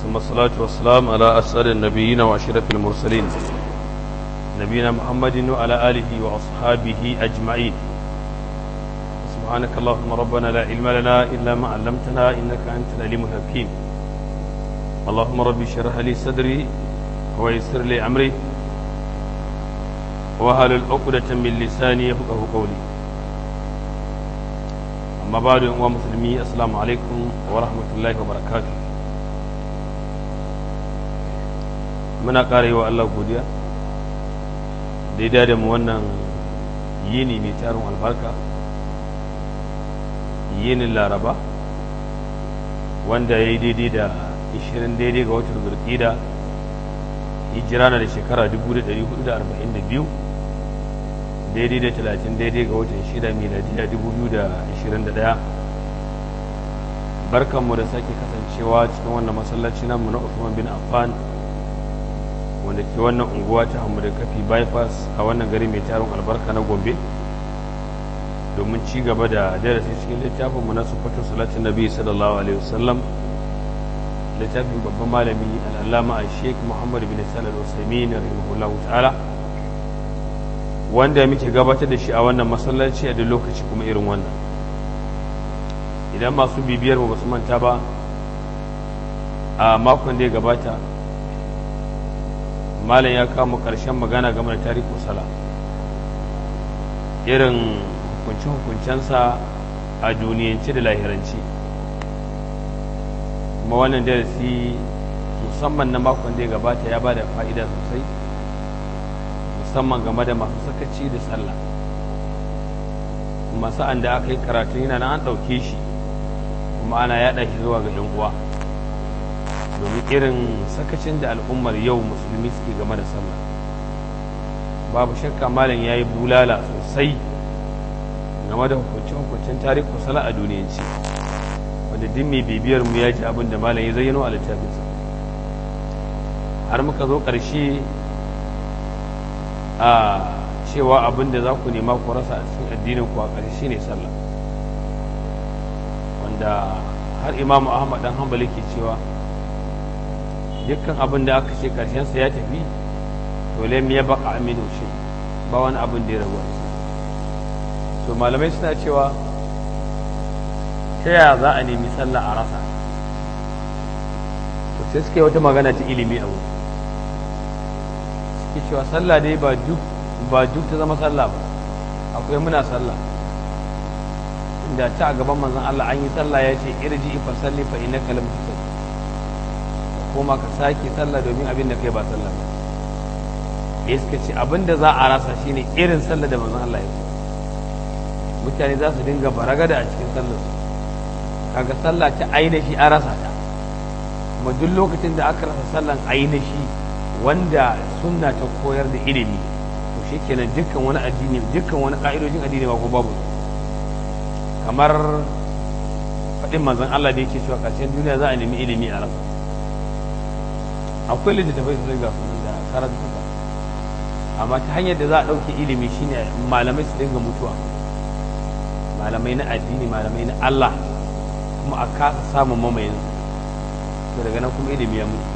ثم الصلاة والسلام على أسأل النبيين وأشرف المرسلين نبينا محمد وعلى آله وأصحابه أجمعين سبحانك اللهم ربنا لا علم لنا إلا ما علمتنا إنك أنت العليم الحكيم اللهم ربي اشرح لي صدري ويسر لي أمري وهل العقدة من لساني يفقه قولي amma ba da uwa musulmi assalamu alaikum wa rahmatullahi wa barakatu muna ƙara yi wa Allah godiya da ya dada mu wannan yini mai tarin albarka yinin laraba wanda ya yi daidai da 20 daidai ga watan zurƙida hijira na da shekara 1442 daidai da talatin daidai ga watan shida miladiya dubu biyu da ashirin da ɗaya barkanmu da sake kasancewa cikin wannan masallaci namu na Usman bin Affan wanda ke wannan unguwa ta hamu da kafi bypass a wannan gari mai tarin albarka na Gombe domin ci gaba da darasi cikin littafin mu na sufatu salatin nabi sallallahu alaihi wasallam littafin babban malami al'allama a sheik muhammad bin salal usaimin rahimahullahu ta'ala wanda muke gabatar da shi a wannan masallaci a da lokaci kuma irin wannan idan masu bibiyar ba su manta ba a makon da ya gabata malam ya kama karshen magana game da tarihi sala irin hukunce-hukuncensa a duniyance da lahiranci kuma wannan darasi musamman na makon da ya gabata ya ba da fa'ida sosai musamman game da masu sakaci da sallah kuma sa'an da aka yi karatun yana nan an ɗauke shi kuma ana yaɗa shi zuwa ga uwa domin irin sakacin da al'ummar yau musulmi suke game da sallah babu shakka malam ya yi bulala sosai game da hukuncin tarihi sala a duniyanci wanda duk mai bibiyar mu ya ji abin da malam ya zayyano a littafinsa har muka zo ƙarshe a cewa abin da za ku nema ku rasa a cikin addinin ku a ƙarshe ne sallah wanda har imamu ahmad dan hanbali ke cewa dukkan abin da aka ce ƙarshensa ya tafi to lam ya baka aminu shi ba wani abin da ya ragu to malamai suna cewa ta yaya za a nemi sallah a rasa to sai suka yi wata magana ta ilimi a wuri ke cewa sallah dai ba duk ba duk ta zama sallah ba akwai muna sallah inda ta a gaban manzon Allah an yi sallah ya ce irji fa salli fa innaka lam tusalli koma ka sake sallah domin abin da kai ba sallah ba ya suka ce abin da za a rasa shine irin sallah da manzon Allah ya mutane za su dinga baragada a cikin sallar su kaga sallah ta ainihi a rasa ta kuma duk lokacin da aka rasa sallan ainihi wanda sunna ta koyar da ilimi to shi kenan dukkan wani addini dukkan wani ka'idojin addini ba ko babu kamar faɗin manzon Allah da yake cewa ƙarshen duniya za a nemi ilimi a rasa akwai littattafai su ga su da karatuka amma ta hanyar da za a ɗauke ilimi shine malamai su dinga mutuwa malamai na addini malamai na Allah kuma a kasa samun mamayin to daga nan kuma ilimi ya mutu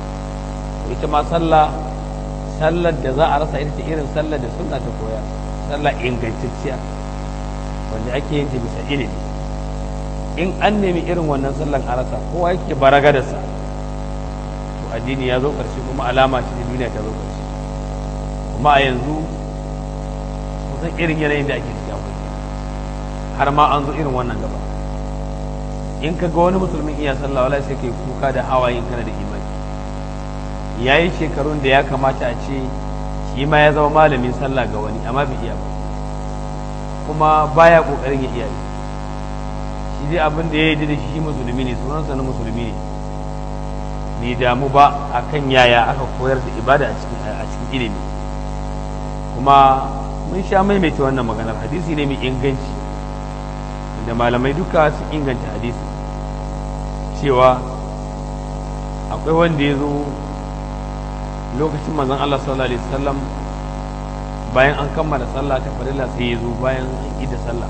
ita ma sallah sallar da za a rasa ita ce irin sallar da sunna ta koya sallah ingantacciya wanda ake yin ta bisa ilimi in an nemi irin wannan sallan a rasa kowa yake baragadarsa to addini ya zo ƙarshe kuma alama ce duniya ta zo ƙarshe kuma a yanzu kusan irin yanayin da ake ciki akwai har ma an zo irin wannan gaba in ka ga wani musulmin iya sallah wala sai kai kuka da hawayen kana da imani ya yi shekarun da ya kamata a ce shi ma ya zama malamin sallah ga wani amma bai iya ba kuma baya kokarin ya iya shi dai abin da ya yi da shi musulmi ne sunansa na musulmi ne bai damu ba akan yaya aka koyar da ibada a cikin ilimi kuma mun sha maimaita wannan maganar hadisi ne mai inganci da malamai duka su inganta hadisi cewa akwai wanda ya zo lokacin manzon Allah sallallahu alaihi wasallam bayan an kammala sallah ta farilla sai ya zo bayan an ida sallah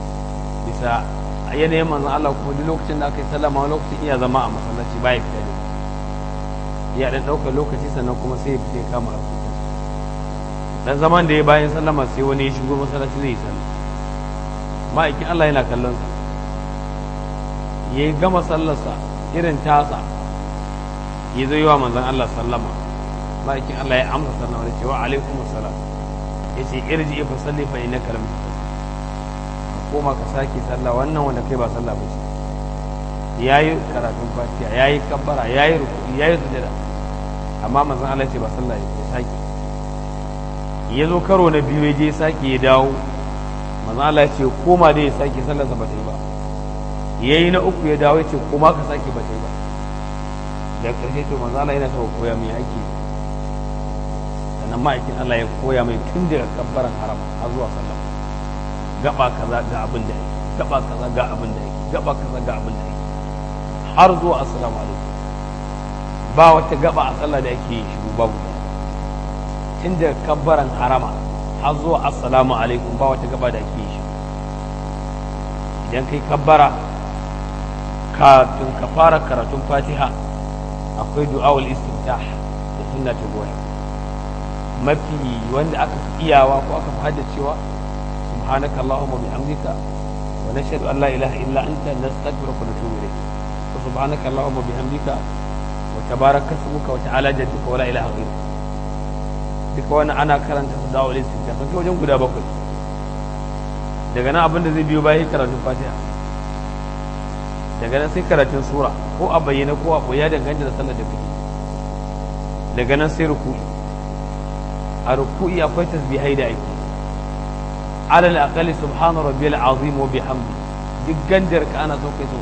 bisa a yanayin manzon Allah kuma duk lokacin da aka yi sallah ma lokacin iya zama a masallaci baya fita ne ya dan ɗaukar lokaci sannan kuma sai ya fita kama harkokin dan zaman da ya bayan sallama sai wani ya shigo masallaci zai yi sallah ma'aikin Allah yana kallon sa ya yi gama sallarsa irin tasa ya zo yi wa manzon Allah sallama ma'aikin Allah ya amsa sallama da cewa alaikum assalam ya ce irji fa salli fa innaka lam koma ka sake sallah wannan wanda kai ba sallah ba ce yayi karatun fatiha yayi kabbara yayi ruku'i yayi sujada amma manzon Allah ce ba sallah ya sake ya zo karo na biyu ya je sake ya dawo manzon Allah ya ce koma dai ya sake sallar sa ba ta yi ba yayi na uku ya dawo ya ce koma ka sake ba ta yi ba da ƙarshe to manzon Allah yana so koya mai ake sannan ma'aikin Allah ya koya mai tun daga kabbaran haram har zuwa sallah gaba kaza ga abin da yake gaba kaza ga abin da yake gaba kaza ga abin da yake har zuwa assalamu alaikum ba wata gaba a sallah da yake shiru babu tun da kabbaran harama har zuwa assalamu alaikum ba wata gaba da yake shi idan kai kabbara kafin ka fara karatun fatiha akwai du'awul istiftah da sunna ta goya mafi wanda aka fi iyawa ko aka fi haddacewa سبحانك اللهم وبحمدك ونشهد ان لا اله الا انت نستغفرك ونتوب اليك وسبحانك اللهم وبحمدك وتبارك اسمك وتعالى جدك ولا اله غيرك duka wani ana karanta su dawo listinta sun wajen guda bakwai daga nan abin da zai biyo bayan karatun fatiha daga nan sai karatun sura ko a bayyana ko a ya danganta da sallar da kake daga nan sai ruku'i a ruku'i akwai tasbihai da ake alal aqali subhana rabbiyal azim wa bihamdi duk gandar ka ana so kai so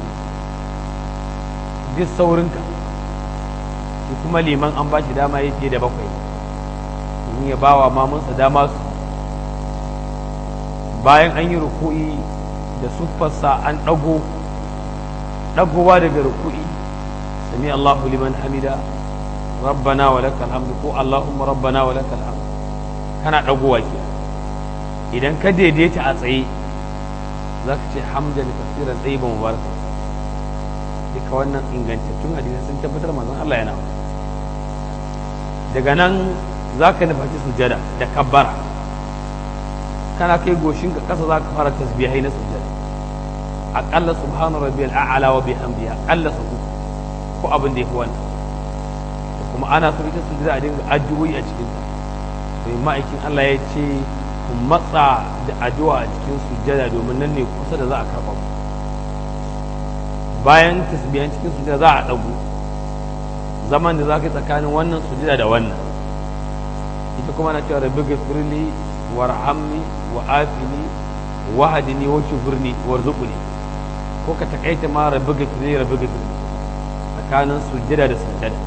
duk saurin ka shi kuma liman an ba shi dama yake da bakwai in ya bawa mamunsa dama su bayan an yi ruku'i da suffarsa an dago dagowa daga ruku'i sami Allahu liman hamida rabbana wa lakal hamdu ko Allahumma rabbana wa lakal hamdu kana dagowa kenan idan ka daidaita a tsaye za ka ce hamdan kasiran tsaye ba mubaraka duka wannan ingantattun hadisai sun tabbatar manzon Allah yana daga nan za ka nufaci sujada da kabbara kana kai goshin ka kasa za ka fara tasbihai na sujada aƙalla subhanu rabbiyal a'la wa bihamdihi aƙalla su ko abin da yafi wannan kuma ana so ita sujada a dinga addu'o'i a cikin ta to ma'aikin Allah ya ce ku matsa da addu'a a cikin sujjada domin nan ne kusa da za a karɓa ku bayan tasbiyan cikin sujjada za a ɗagu zaman da za ka yi tsakanin wannan sujjada da wannan ita kuma na cewa rabbi gafirli warhamni wa afini wa hadini wa shufurni warzuqni ko ka takaita ma rabbi gafirli rabbi gafirli tsakanin sujjada da sujjada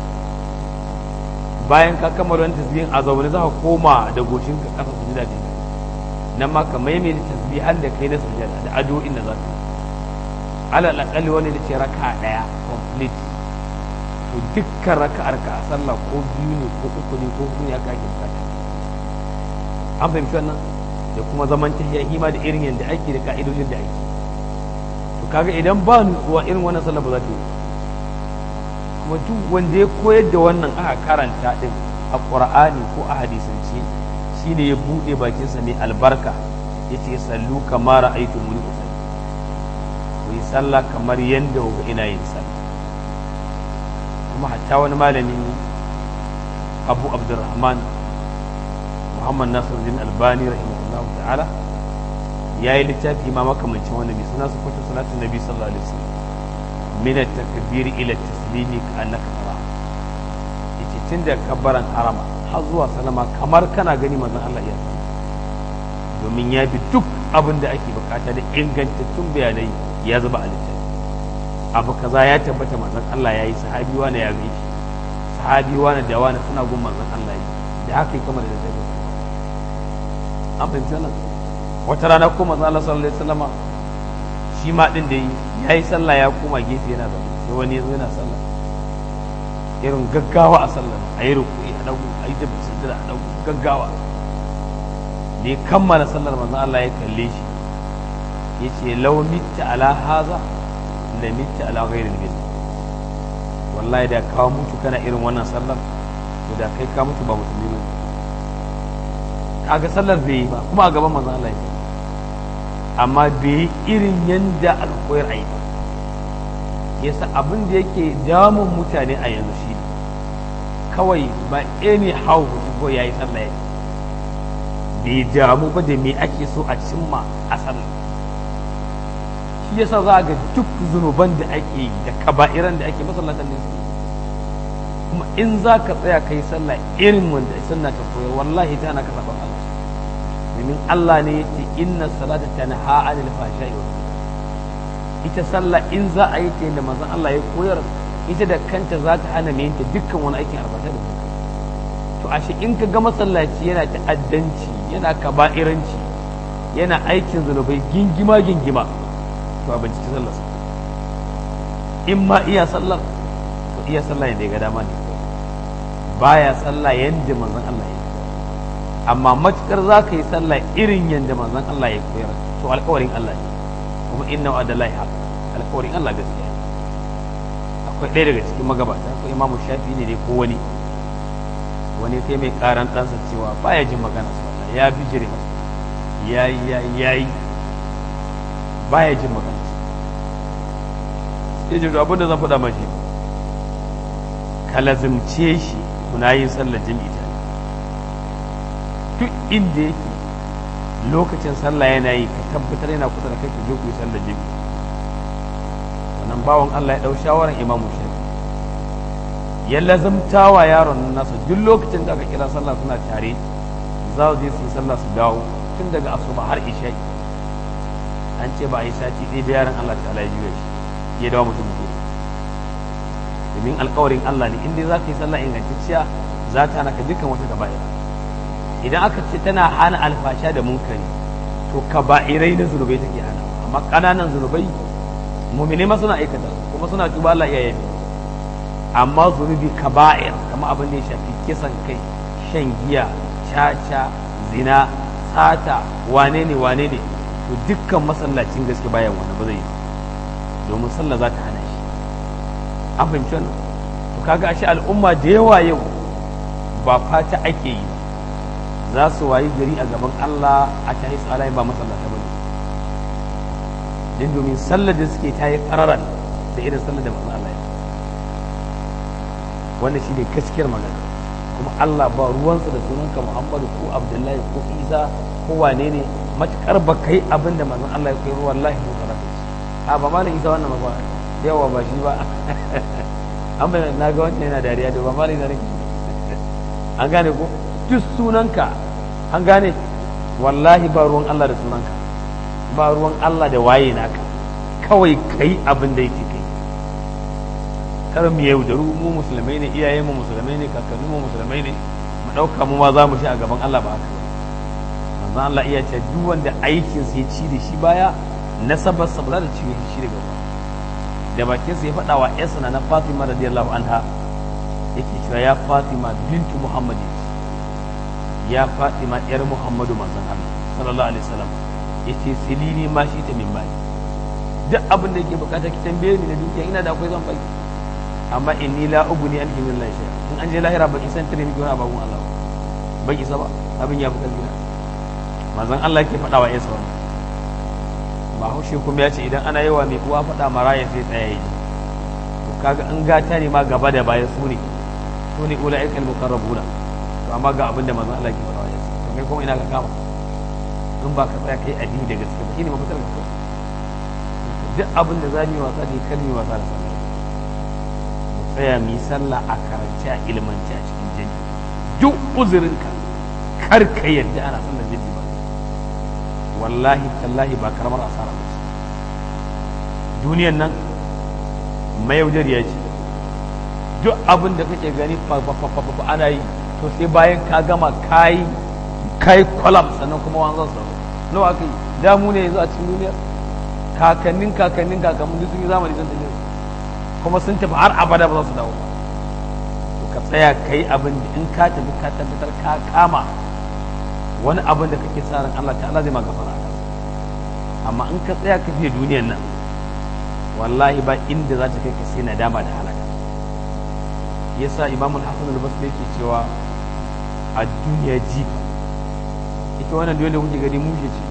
bayan ka kammala wani tasbihin a zaune za ka koma da goshinka kasa sujjada da nan ma ka maimaita tasbihan da kai na sujada da addu'o'in da zaka alal aqalli wani da ce raka daya complete to dukkan raka'ar ka a sallah ko biyu ne ko uku ne ko huɗu ne aka ake bukata an fahimci wannan da kuma zaman tahiyya hima da irin yadda ake da ka'idojin da ake to kaga idan ba nutsuwa irin wannan sallah ba za ta yi kuma duk wanda ya koyar da wannan aka karanta din a qur'ani ko a hadisance shine ya buɗe bakinsa mai albarka ya ce sallu kamar aitu muni ku sallu ku yi sallah kamar yadda kuka ina yin sallah kuma hatta wani malami abu abdurrahman muhammad nasiruddin albani rahimahullahu ta'ala ya yi littafi ma makamancin wani mai suna sufatu salatin nabi sallallahu alaihi wasallam min at-takbir ila at-taslimi ka annaka tara yace tun da kabbaran harama har zuwa salama kamar kana gani manzon Allah ya domin ya bi duk abin da ake bukata da ingantattun bayanai ya zuba a littafi abu kaza ya tabbata manzon Allah ya yi sahabi wani ya gai shi sahabi wani da wani suna gun manzon Allah yi da haka yi kamar da littafi an fahimci wannan wata rana ko manzon Allah sallallahu alaihi wasallama shi ma din da yi ya yi sallah ya koma gefe yana zaune sai wani ya zo yana sallah irin gaggawa a sallah a yi rukuni a dagu a yi tafi sujjada a dagu gaggawa da ya kammala sallar manzon Allah ya kalle shi ya ce lau mitta ala haza la mitta ala ghairil bil wallahi da kawo mutu kana irin wannan sallar to da kai ka mutu ba musulmi ne kaga sallar bai yi ba kuma a gaban manzon Allah amma bai yi irin yanda aka koyar a yi ba yasa abin da yake damun mutane a yanzu shi kawai ba any how ko ya yi sallah ya bai damu ba da me ake so a cimma a sallah shi yasa za ga duk zunuban da ake yi da kaba'iran da ake masallatan ne su kuma in za ka tsaya ka yi sallah irin wanda sunna ta koyar wallahi ta na ka saba Allah domin Allah ne ya ce inna salata tanha anil fahsha'i wa ita sallah in za a yi ta yadda manzon Allah ya koyar ita da kanta za ta hana mai yinta dukkan wani aikin arbata da to ashe in ka ga masallaci yana ta'addanci yana kaba'iranci yana aikin zunubai gingima gingima to a binciki sallarsa in ma iya sallar to iya sallah yadda ya ga dama ne baya sallah yadda manzon Allah ya amma matukar za ka yi sallah irin yadda manzon Allah ya koyar to alkawarin Allah ne kuma inna wa adallahi haq alkawarin Allah gaskiya ne akwai ɗaya daga cikin magabata akwai imamu shafi ne ko wani wani kai mai karan ɗansa cewa baya jin magana su ya bi jire masa ya yi ya yi ya yi baya jin magana sai jiro abinda zan faɗa mashi ka lazimce shi kuna yin sallar jami'i tare duk inda yake lokacin sallah yana yi ka tabbatar yana kusa da kai ku je ku yi sallar jami'i wannan bawan Allah ya dau shawaran imamu shafi ya lazimta wa yaron nasa duk lokacin da aka kira sallah suna tare za su je su yi sallah su dawo tun daga asuba har isha'i an ce ba a yi sati ɗaya da yaron Allah ta'ala ya juya shi ya dawo mutum mutum domin alkawarin Allah ne in dai za ka yi sallah ingantacciya za ta hana ka dukkan wata kaba'ira idan aka ce tana hana alfasha da munkari to kaba'irai na zunubai take hana amma ƙananan zunubai mumine ma suna aikata kuma suna tuba Allah iya yabi amma zunubi kaba'ir kamar abin da ya shafi kisan kai shan giya caca zina sata wane ne wane ne to dukkan masallacin gaske bayan wannan ba zai yi domin sallah za ta hana shi an fahimci wannan to kaga ashe al'umma da yawa yau ba fata ake yi za su wayi gari a gaban Allah a ta hisa alayin ba masallata ba din domin sallar da suke ta yi ƙararan da irin sallar da manzon Allah ya wannan shi ne gaskiyar magana kuma Allah ba ruwansa da sunanka Muhammadu ko Abdullahi ko Isa ko wane ne matukar ba kai abin da manzon Allah ya kai wallahi mu karatu a ba malam Isa wannan ba yawa ba shi ba an bai na ga wancan yana dariya da ba malam Isa ne an gane ko duk sunanka an gane wallahi ba ruwan Allah da sunanka ba ruwan Allah da waye naka kawai kai abin da yake kai kar mu yaudaru mu musulmai ne iyayen mu musulmai ne kakanni mu musulmai ne mu dauka mu ma za mu shi a gaban Allah ba haka manzon Allah iya ce duk wanda aikin sa ya ci da shi baya nasabar sa ba za ta ci shi daga ba da bakin sa ya faɗa wa ƴarsa na Fatima radiyallahu anha yake cewa ya Fatima bintu Muhammad ya Fatima yar Muhammadu manzon Allah sallallahu alaihi wasallam yace silini ma shi ta min bai duk abin da yake bukata ki tambaye ni na dukiya ina da akwai zan baki amma inni la ugni an min la shay in an je lahira ba isan tare miki wani abun Allah ba isa ba abin ya fi kalbina manzon Allah ke faɗa wa Isa wannan ba haushe kuma ya ce idan ana yawa mai uwa faɗa maraya sai tsaye to kaga an gata ne ma gaba da baya su ne su ne ula'ikal muqarrabuna to amma ga abin da manzon Allah ke faɗa wa Isa to kai kuma ina ka kama in ba ka tsaya kai addini da gaske ba shine mafitar ka duk abin da za mu yi wasa da kan yi wasa da sallah mu tsaya mu yi sallah a karance a ilmance a cikin jini duk uzurinka kar ka yadda ana sallar jini ba wallahi tallahi ba karamar asara ba duniyan nan mayaudariya ce duk abin da kake gani fa ana yi to sai bayan ka gama kayi kai kwalam sannan kuma wanzan sa nawa aka yi damu ne yanzu a cikin duniya kakannin kakannin kakannin duk sun yi zamani sun tafi kuma sun tafi har abada ba za su dawo to ka tsaya ka yi abin da in ka tafi ka tabbatar ka kama wani abin da kake sa ran Allah ta'ala zai maka fara amma in ka tsaya ka fiye duniyan nan wallahi ba inda za ta kai ka sai nadama da halaka yasa imam al-hasan al-basri yake cewa a duniya jifa ita wannan duniya da kuke gani mushe ce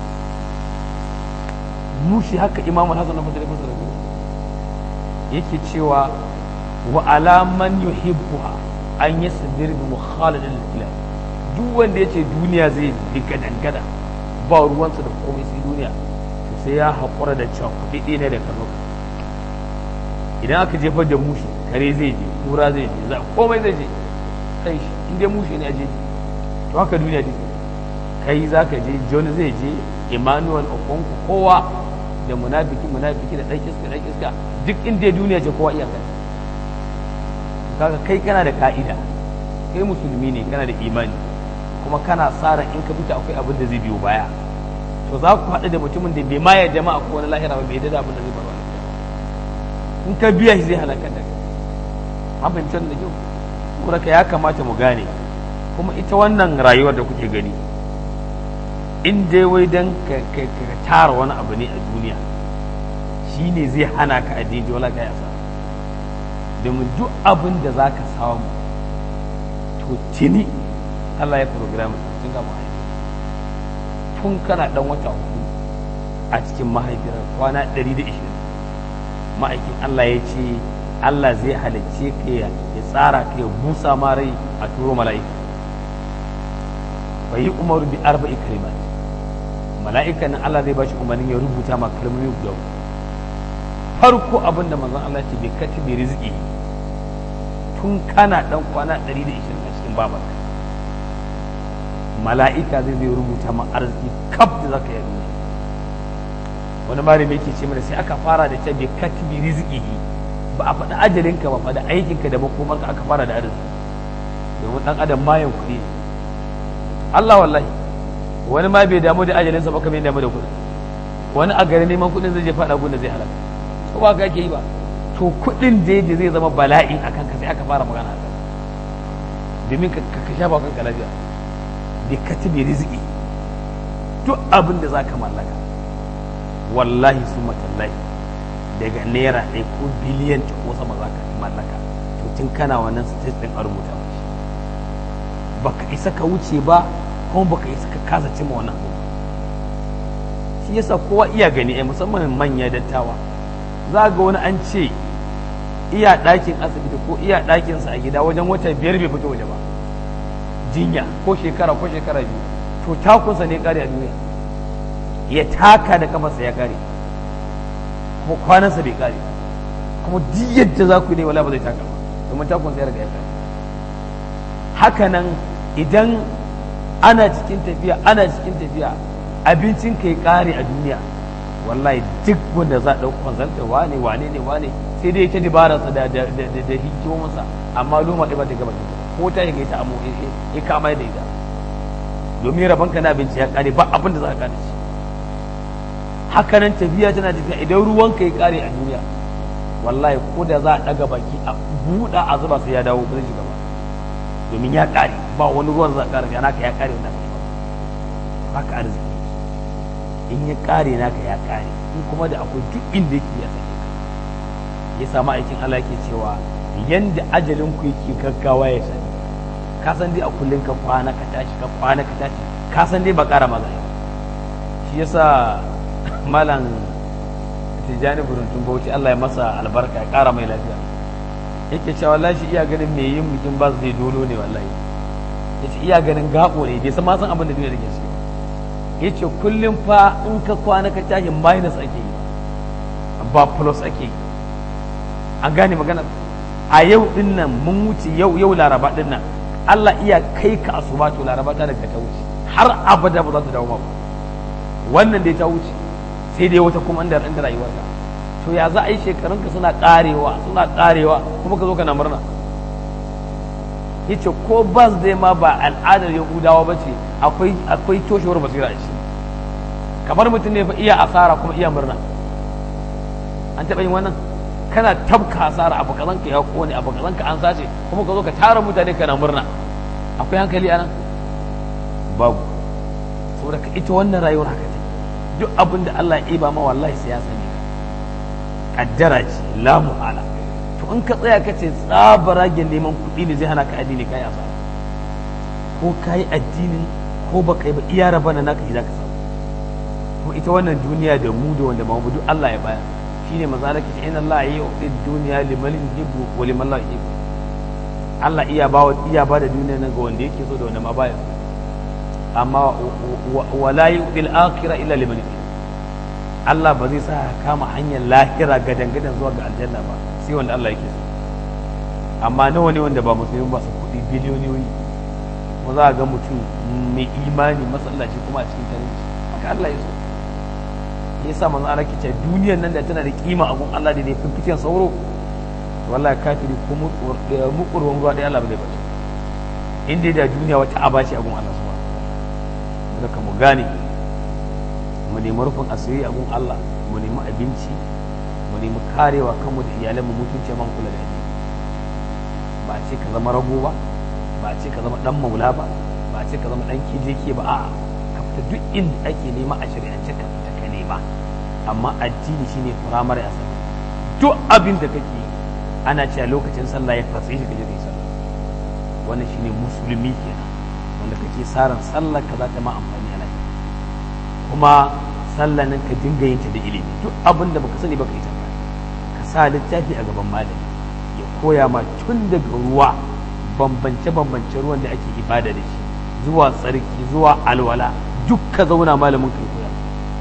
mushe haka imam al-hasan al-basri ya yake cewa wa alaman yuhibbuha an yasbir bi mukhalidil kilab duk wanda yace duniya zai bi gadan gada ba ruwansa da komai sai duniya to sai ya haƙura da cewa kuɗi ne da kano idan aka jefar da mushi kare zai je kura zai je za komai zai je kai shi in dai mushi ne a je to haka duniya take kai za ka je john zai je emmanuel okonku kowa da munafiki munafiki da ɗan iska ɗan iska duk inda duniya ce kowa iyakar kaga kai kana da ka'ida kai musulmi ne kana da imani kuma kana tsara in ka fita akwai abin da zai biyo baya to za ku haɗu da mutumin da bai ma ya jama'a ko wani lahira ba bai da abin da zai faru in ka biya shi zai halakar da kai an fahimci da kyau kuma ka ya kamata mu gane kuma ita wannan rayuwar da kuke gani in dai wai dan ka tara wani abu ne a duniya shine zai hana ka addini wala ka yasa domin duk abin da za ka samu to tuni Allah ya program tun ga mahaifi tun kana dan wata hudu a cikin mahaifiyar kwana 120 ma'aikin Allah ya ce Allah zai halicce ka ya tsara ka ya busa ma rai a turo mala'ika bai yi umaru bi arba'i kalimat mala'ika nan Allah zai bashi umarnin ya rubuta ma kalmomi guda farko abin da manzon Allah ce bai katibi rizqi tun kana dan kwana 120 a cikin babarka mala'ika zai zai rubuta ma arziki kaf da zaka yi duniya wani malami yake ce mana sai aka fara da ce bai katibi rizqi ba a faɗi ajalinka ba faɗi aikinka da makomarka aka fara da arziki domin dan adam mayan kuɗi Allah wallahi wani ma bai damu da ajalinsa ba kamar damu da kuɗi wani a gari neman kuɗin zai je faɗa gun da zai halaka ko ba ka ake yi ba to kuɗin da da zai zama bala'i a kanka sai aka fara magana a domin ka ka shafa kanka lafiya bi katibi rizqi duk abin da za ka mallaka wallahi su matallahi daga naira ɗaya ko biliyan ko sama za ka mallaka to tun kana wannan stage ɗin a rubuta baka isa ka wuce ba kuma baka isa ka kasa cimma wannan abu shi yasa kowa iya gani ai musamman manya dattawa za ga wani an ce iya ɗakin asibiti ko iya ɗakinsa a gida wajen wata biyar bai fito waje ba jinya ko shekara ko shekara biyu to takunsa ne kare a duniya ya taka da kafarsa ya kare kuma kwanansa bai kare kuma duk yadda za ku ne wala ba zai taka ba domin takunsa ya riga ya kare haka nan idan ana cikin tafiya ana cikin tafiya abincin ka ya kare a duniya wallahi duk wanda za a ɗauki kwanzantar wane wane ne wane sai dai ta dabararsa da da da da hikimarsa amma loma ɗaya ba ta gaba ko ta yi ta amo ya kama da ita domin rabon ka na abinci ya kare ba abin da za ka kare shi haka nan tafiya tana tafiya idan ruwan ka ya kare a duniya wallahi ko da za a ɗaga baki a buɗa a zuba sai ya dawo ba zai shiga ba domin ya kare ba wani ruwan za a kare ya naka ya kare wanda ka ba ka arziki in ya kare naka ya kare in kuma da akwai duk inda yake ya sake ka ya samu aikin Allah yake cewa yanda ajalin ku yake gaggawa ya sani ka san dai a kullun ka kwana ka tashi ka kwana ka tashi ka san dai ba ƙara maza shi yasa malam tijjani buruntun bauchi Allah ya masa albarka ya ƙara mai lafiya yake cewa wallahi shi iya ganin me yin bikin ba zai dolo ne wallahi yace iya ganin gabo ne bai san ma san abin da duniya take ciki yace kullum fa in ka kwana ka tashi minus ake yi ba plus ake yi an gane magana a yau din nan mun wuce yau yau laraba din nan Allah iya kai ka asuba to laraba ta daga ta wuce har abada ba za ta dawo ba wannan dai ta wuce sai dai wata kuma inda inda rayuwarka to ya za a yi shekarunka suna karewa suna karewa kuma ka zo kana murna yace ko bas dai ma ba al'adar yahudawa ba ce akwai akwai toshewar basira a ciki kamar mutum ne fa iya asara kuma iya murna an taɓa yin wannan kana tabka asara abu kazan ka ya kone abu kazan ka an sace kuma ka zo ka tara mutane kana murna akwai hankali anan babu saboda ka ita wannan rayuwar haka take duk abin da Allah ya iba ma wallahi sai ya sani kaddara ce la muhala to in ka tsaya ka ce tsabaragen neman kuɗi ne zai hana ka addini kai asara ko ka yi addinin ko ba kai ba iya raba na naka za ka samu kuma ita wannan duniya da mu da wanda ba mu duk Allah ya baya shine maza da kace inna Allah ya yi duniya liman yuhibbu wa liman la yuhibbu Allah iya ba iya ba da duniya nan ga wanda yake so da wanda ma baya amma wa la yu'til akhirah illa liman yuhibbu Allah ba zai sa kama hanyar lahira gadan gadan zuwa ga aljanna ba sai wanda Allah yake so amma nawa ne wanda ba musulmi ba su kuɗi biliyoniyoyi kuma za a ga mutum mai imani masallaci kuma a cikin talauci haka Allah ya so ya sa manzo Allah ke duniyar nan da tana da kima a gun Allah da ne fifikin sauro wallahi kafiri ko mukurwan ruwa ɗaya Allah ba zai bace inda da duniya wata aba ce a gun Allah subhanahu wa mu gane mu nemi rufin asiri a gun Allah mu nemi abinci mu nemi karewa kanmu da iyalan mu mutunce man kula da addini ba a ce ka zama rago ba ba a ce ka zama dan maula ba ba a ce ka zama dan kijeke ba a'a ka fita duk inda ake nema a shari'ance ka fita ka nema amma addini shine firamare a sallah duk abin da kake ana cewa lokacin sallah ya fatsi shi kaje kai sallah wannan shine musulmi kenan wanda kake saran sallah ka za ta ma amfani a lafiya kuma sallah nan ka dinga yin ta da ilimi duk abin da baka sani baka yi tambaya ka sa littafi a gaban malami ya koya ma tun daga ruwa bambance bambance ruwan da ake ibada da shi zuwa tsarki zuwa alwala duk ka zauna malamin kai koya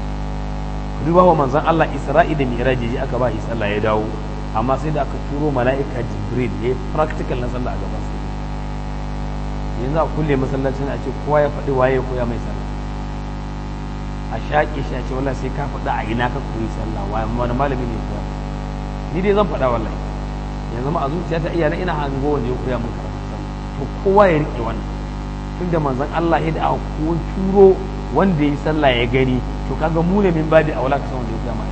duba wa manzon Allah Isra'i da Mi'raji aka ba shi sallah ya dawo amma sai da aka turo mala'ika Jibril ya practical na sallah a gaban sa yanzu a kulle masallacin a ce kowa ya faɗi waye ya koya mai sallah a shaƙe shi a ce wallahi sai ka faɗa a ina ka koyi sallah wani malami ne koya ni dai zan faɗa wallahi yanzu ma a zuciya ta iyana ina hango wanda ya koya min karatu sallah to kowa ya rike wannan tunda manzon Allah ya da aka ko turo wanda ya sallah ya gani to kaga mu ne min badi a wala ka san wanda ya koya mai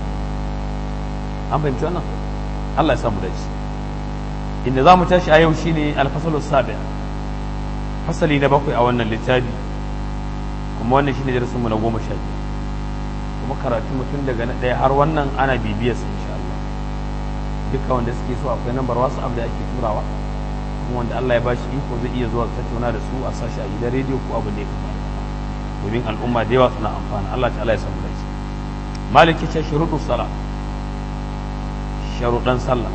an fahimci wannan Allah ya samu dace inda za mu tashi a yau shine alfasalu sabi fasali na bakwai a wannan littafi kuma wannan shine darasin mu na goma sha biyar kuma karatu mutum daga na ɗaya har wannan ana bibiyar sa insha Allah duka wanda suke so akwai nambar wasu abu da ake turawa kuma wanda Allah ya bashi iko zai iya zuwa tattauna da su a sashi a gidan rediyo ko abu da ya kamata domin al'umma da yawa suna amfana Allah ta'ala ya samu dace maliki ce shuruɗu sala sharuɗan sallah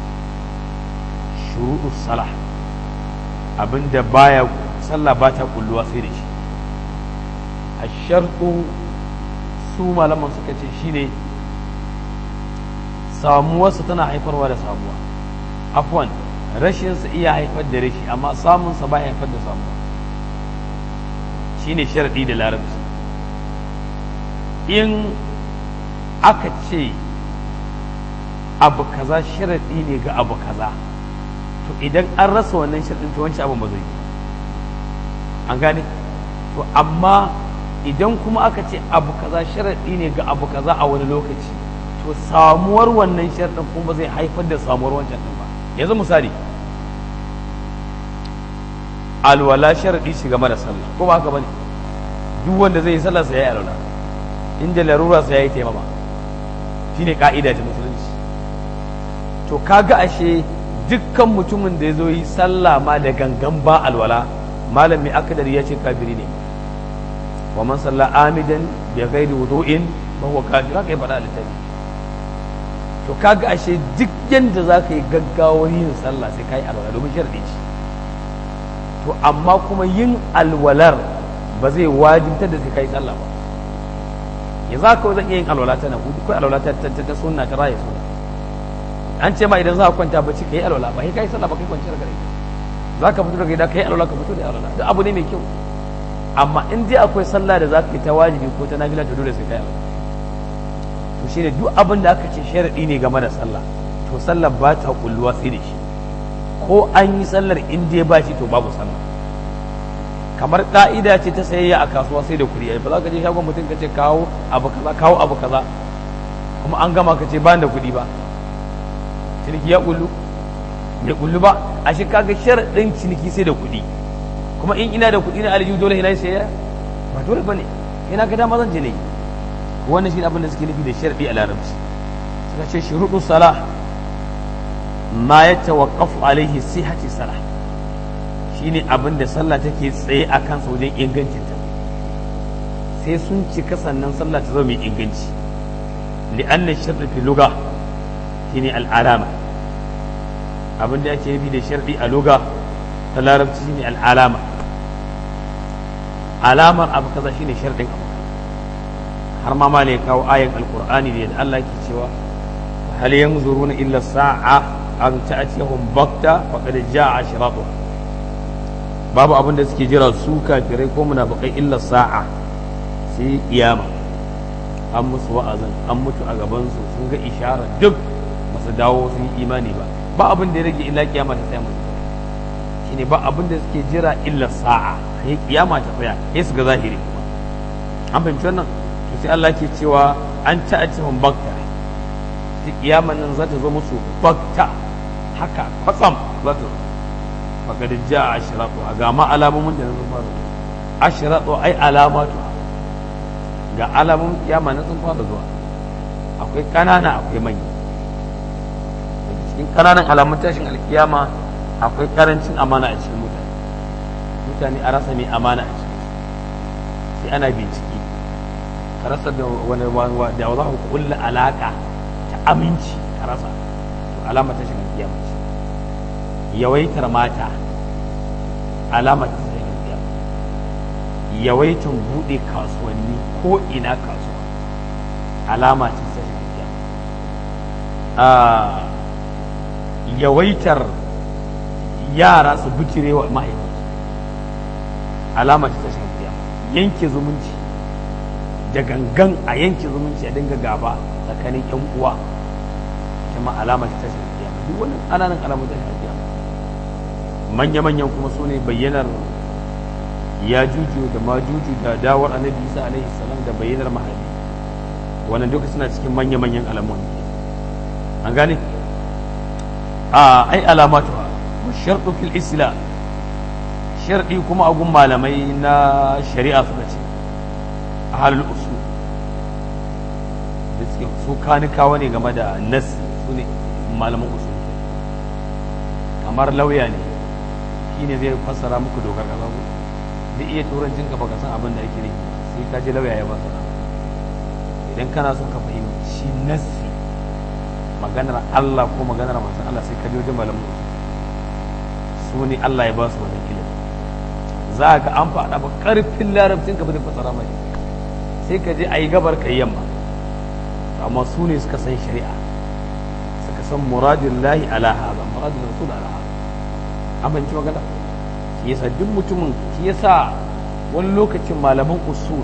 shuruɗu sala abinda baya sallah ba ta kulluwa sai da shi a sharɗu su malaman suka ce shine samuwarsa tana haifarwa da samuwa afwan rashinsa iya haifar da rashi amma samunsa ba haifar da samuwa shine sharaɗi da larabci in aka ce abu kaza sharaɗi ne ga abu kaza to idan an rasa wannan sharaɗin to wancan abin ba zai yi an gane to amma idan kuma aka ce abu kaza sharaɗi ne ga abu kaza a wani lokaci to samuwar wannan sharaɗin kuma zai haifar da samuwar wancan ɗin ba yanzu misali alwala sharaɗi shi game da sallah ko ba haka bane duk wanda zai yi sallah sai ya yi alwala inda larura sai ya yi taimama shine ka'ida ta musulunci to kaga ashe dukkan mutumin da ya zo yi sallah ma da gangan ba alwala malam mai akadari ya ce kafiri ne wa man salla amidan bi ghairi wudu'in fa huwa kafir haka ya faɗa a littafi to kaga ashe duk yanda za ka yi gaggawar yin sallah sai ka yi alwala domin sharɗi ce to amma kuma yin alwalar ba zai wajibtar da sai ka yi sallah ba ya za ka zan iya yin alwala ta na hudu ko alwala ta ta sunna ta raya sunna an ce ma idan za ka kwanta bacci ka yi alwala ba sai ka yi sallah ba kai kwanciyar gare za ka fito daga gida ka yi alwala ka fito da alwala duk abu ne mai kyau amma in dai akwai sallah da za ka yi ta wajibi ko ta nafila to dole sai ka yi alwala to shine duk abin da aka ce sharadi ne game da sallah to sallah ba ta kulluwa sai da shi ko an yi sallar in dai ba shi to babu sallah kamar ka'ida ce ta sayayya a kasuwa sai da kuɗi ai ba za ka je shagon mutum ka ce kawo abu kaza kawo abu kaza kuma an gama ka ce ba da kuɗi ba ciniki ya kullu bai kullu ba a shi kaga sharaɗin ciniki sai da kuɗi kuma in ina da kuɗi na aljihu dole ina sayayya ba dole bane ina ga dama zan je ne wannan shi abin da suke nufi da sharaɗi a larabci suka ce shuruɗu salah ma ya tawaqqafu alaihi sihhati salah shine abin da sallah take tsaye a kansa wajen ingancinta sai sun cika sannan sallah ta zama mai inganci li'anna sharri fi lugha shine al'alama abin da ake nufi da sharri a lugha ta larabci shine al'alama alamar abu kaza shine sharɗin abu har ma ma ne kawo ayan alqur'ani da Allah ke cewa hal yanzuruna illa sa'a an ta'tiyahum bakta faqad ja'a ashratuha babu abin da suke jira su kafirai ko munafikai illa sa'a sai kiyama an musu wa'azin an mutu a gaban su sun ga ishara duk masu dawo sun yi imani ba ba abin da ya rage illa kiyama ta tsaya musu shine ba abin da suke jira illa sa'a sai kiyama ta tsaya sai su ga zahiri kuma an fahimci wannan to sai Allah ke cewa an ta'atihum bakta sai kiyama nan za ta zo musu bakta haka kwatsam za ta zo faqad jaa ashratu ga ma alamomin da sun fara ashratu ai alamatu ga alamomin kiyama na sun fara zuwa akwai kanana akwai manya cikin kananan alamun tashin alkiyama akwai karancin amana a cikin mutane mutane a rasa mai amana a cikin sai ana bincike ka rasa da wani da za ku kulla alaka ta aminci ka rasa to alama tashin alkiyama ce yawaitar mata alama ta tashin alkiyama yawaitar bude kasuwanni ko ina kasuwa alama ta tashin alkiyama yawaitar yara su bicire wa mahaifinsu alama ta tashin kiyama yanke zumunci da gangan a yanke zumunci a dinga gaba tsakanin yan uwa kuma alama ta tashin kiyama duk wannan ananan alamun tashin kiyama manya-manyan kuma su ne bayyanar ya juju da ma juju da dawar annabi isa alaihi salam da bayyanar mahali wannan duka suna cikin manya-manyan alamun an gane a ai alamatu sharɗu fil islam sharɗi kuma a gun malamai na shari'a suka ce a halin usu da suke su kanikawa ne game da nasi su ne malaman usu kamar lauya ne shi ne zai fassara muku dokar ƙasa ku da iya turancin ka baka san abin da ake ne sai ka je lauya ya fassara idan kana son ka fahimci nasi maganar Allah ko maganar masu Allah sai ka je wajen malamin usu su ne Allah ya ba su wannan ilimi za ga an faɗa ba ƙarfin larabcin ka ba zai fasara mai sai ka je a yi gabar ka yamma amma su ne suka san shari'a suka san muradin lahi ala haza muradin rasul ala haza amince magana shi yasa duk mutumin shi yasa wani lokacin malaman usul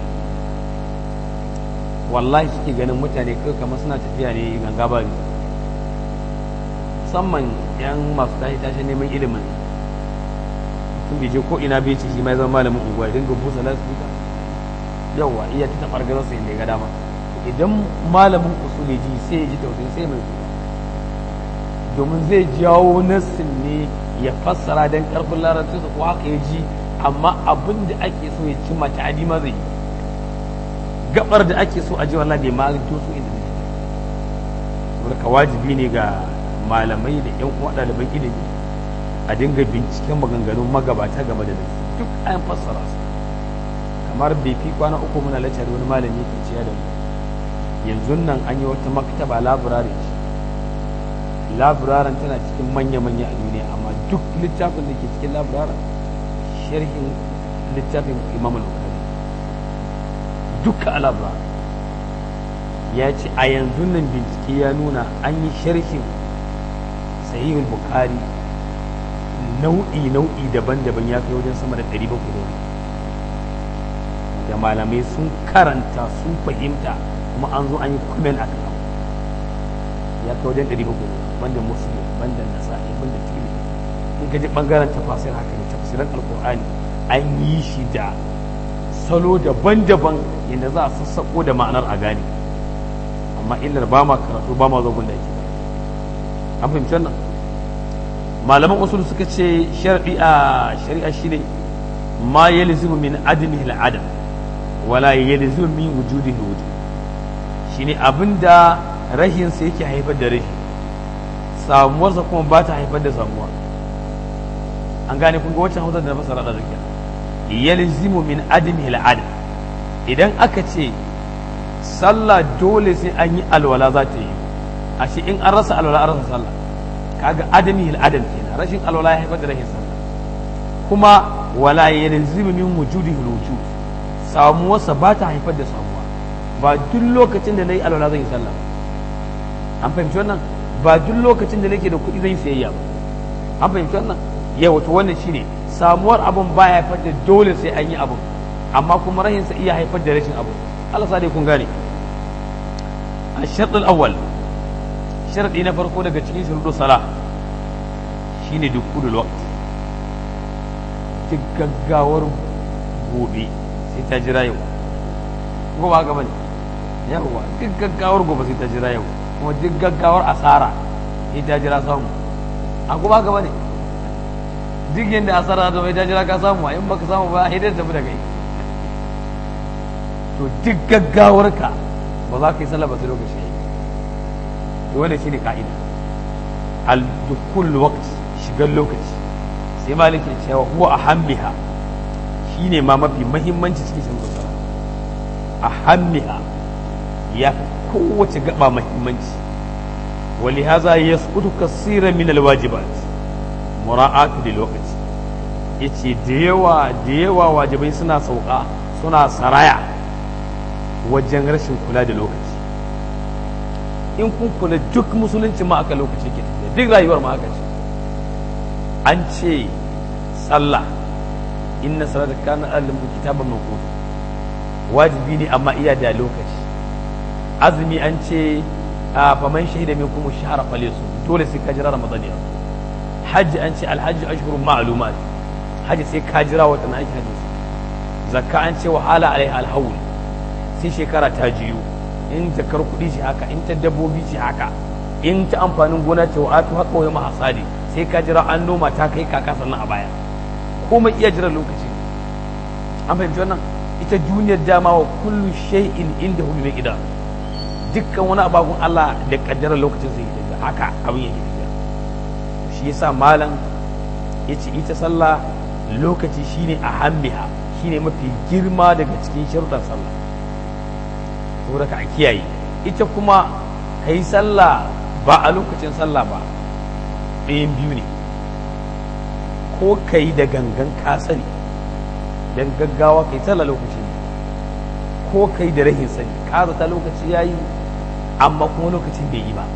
wallahi suke ganin mutane kai kamar suna tafiya ne ganga bari musamman yan masu tashi tashi neman ilimin mutum bai je ko ina bai ce shi mai zama malamin unguwa dinga busa lasfika yawa iya ta tabar gaza sai ga dama idan malamin usuli ji sai ya ji tausayi sai mai domin zai jawo nassin ne ya fassara dan karfin larabci su ko haka ya ji amma abin da ake so ya cimma ta ma zai gabar da ake so a ji wallahi bai ma to su inda ne ka wajibi ne ga malamai da yan uwa ɗaliban ilimi a dinga binciken maganganun magabata game da nasu duk an fassara su kamar bai fi kwana uku muna laccar wani malami yake ciya da mu yanzu nan an yi wata maktaba laburare ce laburaren tana cikin manya-manya a duniya amma duk littafin da ke cikin laburaren sharhin littafin imam al-bukhari duka a laburaren ya ce a yanzu nan bincike ya nuna an yi sharhin sahihul bukhari nau'i nau'i daban-daban ya kai wajen sama da 700 da malamai sun karanta sun fahimta kuma an zo an yi comment a kan ya kai wajen 700 banda muslim banda nasa'i banda tiri in ka ji bangaren tafasir haka ne tafsirin alkur'ani an yi shi da salo daban-daban yadda za a sassako da ma'anar a gane amma illar ba ma karatu ba ma zogun da ake an fahimci wannan malaman usul suka ce shari'a shari'a shine ma yalzimu min adamihi al-adam wala yalzimu min wujudihi wujud shine abinda rahin sa yake haifar da rashi samuwarsa kuma ba ta haifar da samuwa an gane kun ga wacce hausa da na fasara da zakiya yalzimu min adami al'adam idan aka ce sallah dole sai an yi alwala za ta yi ashe in an rasa alwala an rasa sallah kaga adami al'adam kenan rashin alwala ya haifar da rashin sallah kuma wala yalzimu min wujudi wujud samuwarsa ba ta haifar da samuwa ba duk lokacin da na yi alwala zan yi sallah an fahimci wannan ba duk lokacin da nake da kuɗi zan yi sayayya ba an fahimci wannan yau to wannan shine samuwar abun ba ya haifar da dole sai an yi abun amma kuma rahin sa iya haifar da rashin abu Allah sa dai kun gane a sharɗin awwal sharɗi na farko daga cikin shuruɗu sala shine dukkulul waqt duk gaggawar gobe sai ta jira yau ko ba haka bane yawa duk gaggawar gobe sai ta jira yau kuma duk gaggawar asara sai ta jira samu a kuma haka bane duk yadda asara da mai ta jira ka samu in baka samu ba sai dai tafi da kai to duk gaggawar ka ba za ka yi sallah ba sai lokaci yayi to wannan shine ka'ida al dukul waqt shigar lokaci sai maliki cewa huwa ahammiha shine ma mafi muhimmanci cikin shan sallah ahammiha ya fi kowace gaba muhimmanci ولهذا يسقط كثيرا من الواجبات مراعاة للوقت yace da yawa da yawa wajibai suna sauka suna saraya wajen rashin kula da lokaci in kun kula duk musulunci ma aka lokaci ke tafiya duk rayuwar ma aka ce an ce sallah inna salata kana alimu kitaban mawqut wajibi ne amma iya da lokaci azumi an ce a faman shahida min kuma shahara falesu dole sai ka jira ramadan ya hajji an ce alhajji ashhurun ma'lumat hajji sai ka jira wata na aiki hajji zakka an ce wahala alaiha alhawl sai shekara ta jiyo in jakar kuɗi ce haka in ta dabbobi ce haka in ta amfanin gona ce wa atu haka wa hasadi sai ka jira an noma ta kai kaka sannan a baya komai iya jira lokaci an fahimci wannan ita duniyar dama wa kullu shay'in inda hu bi idan dukkan wani abakun Allah da kaddara lokacin zai yi haka abin yake tafiya shi yasa malam yace ita sallah lokaci shine a hambiha shine mafi girma daga cikin sharuɗan sallah saboda ka kiyaye ita kuma kai sallah ba a lokacin sallah ba ɗayan biyu ne ko kai da gangan ka sani dan gaggawa kai sallah lokaci ne ko kai da rahin sani ka ta lokaci yayi amma kuma lokacin bai yi ba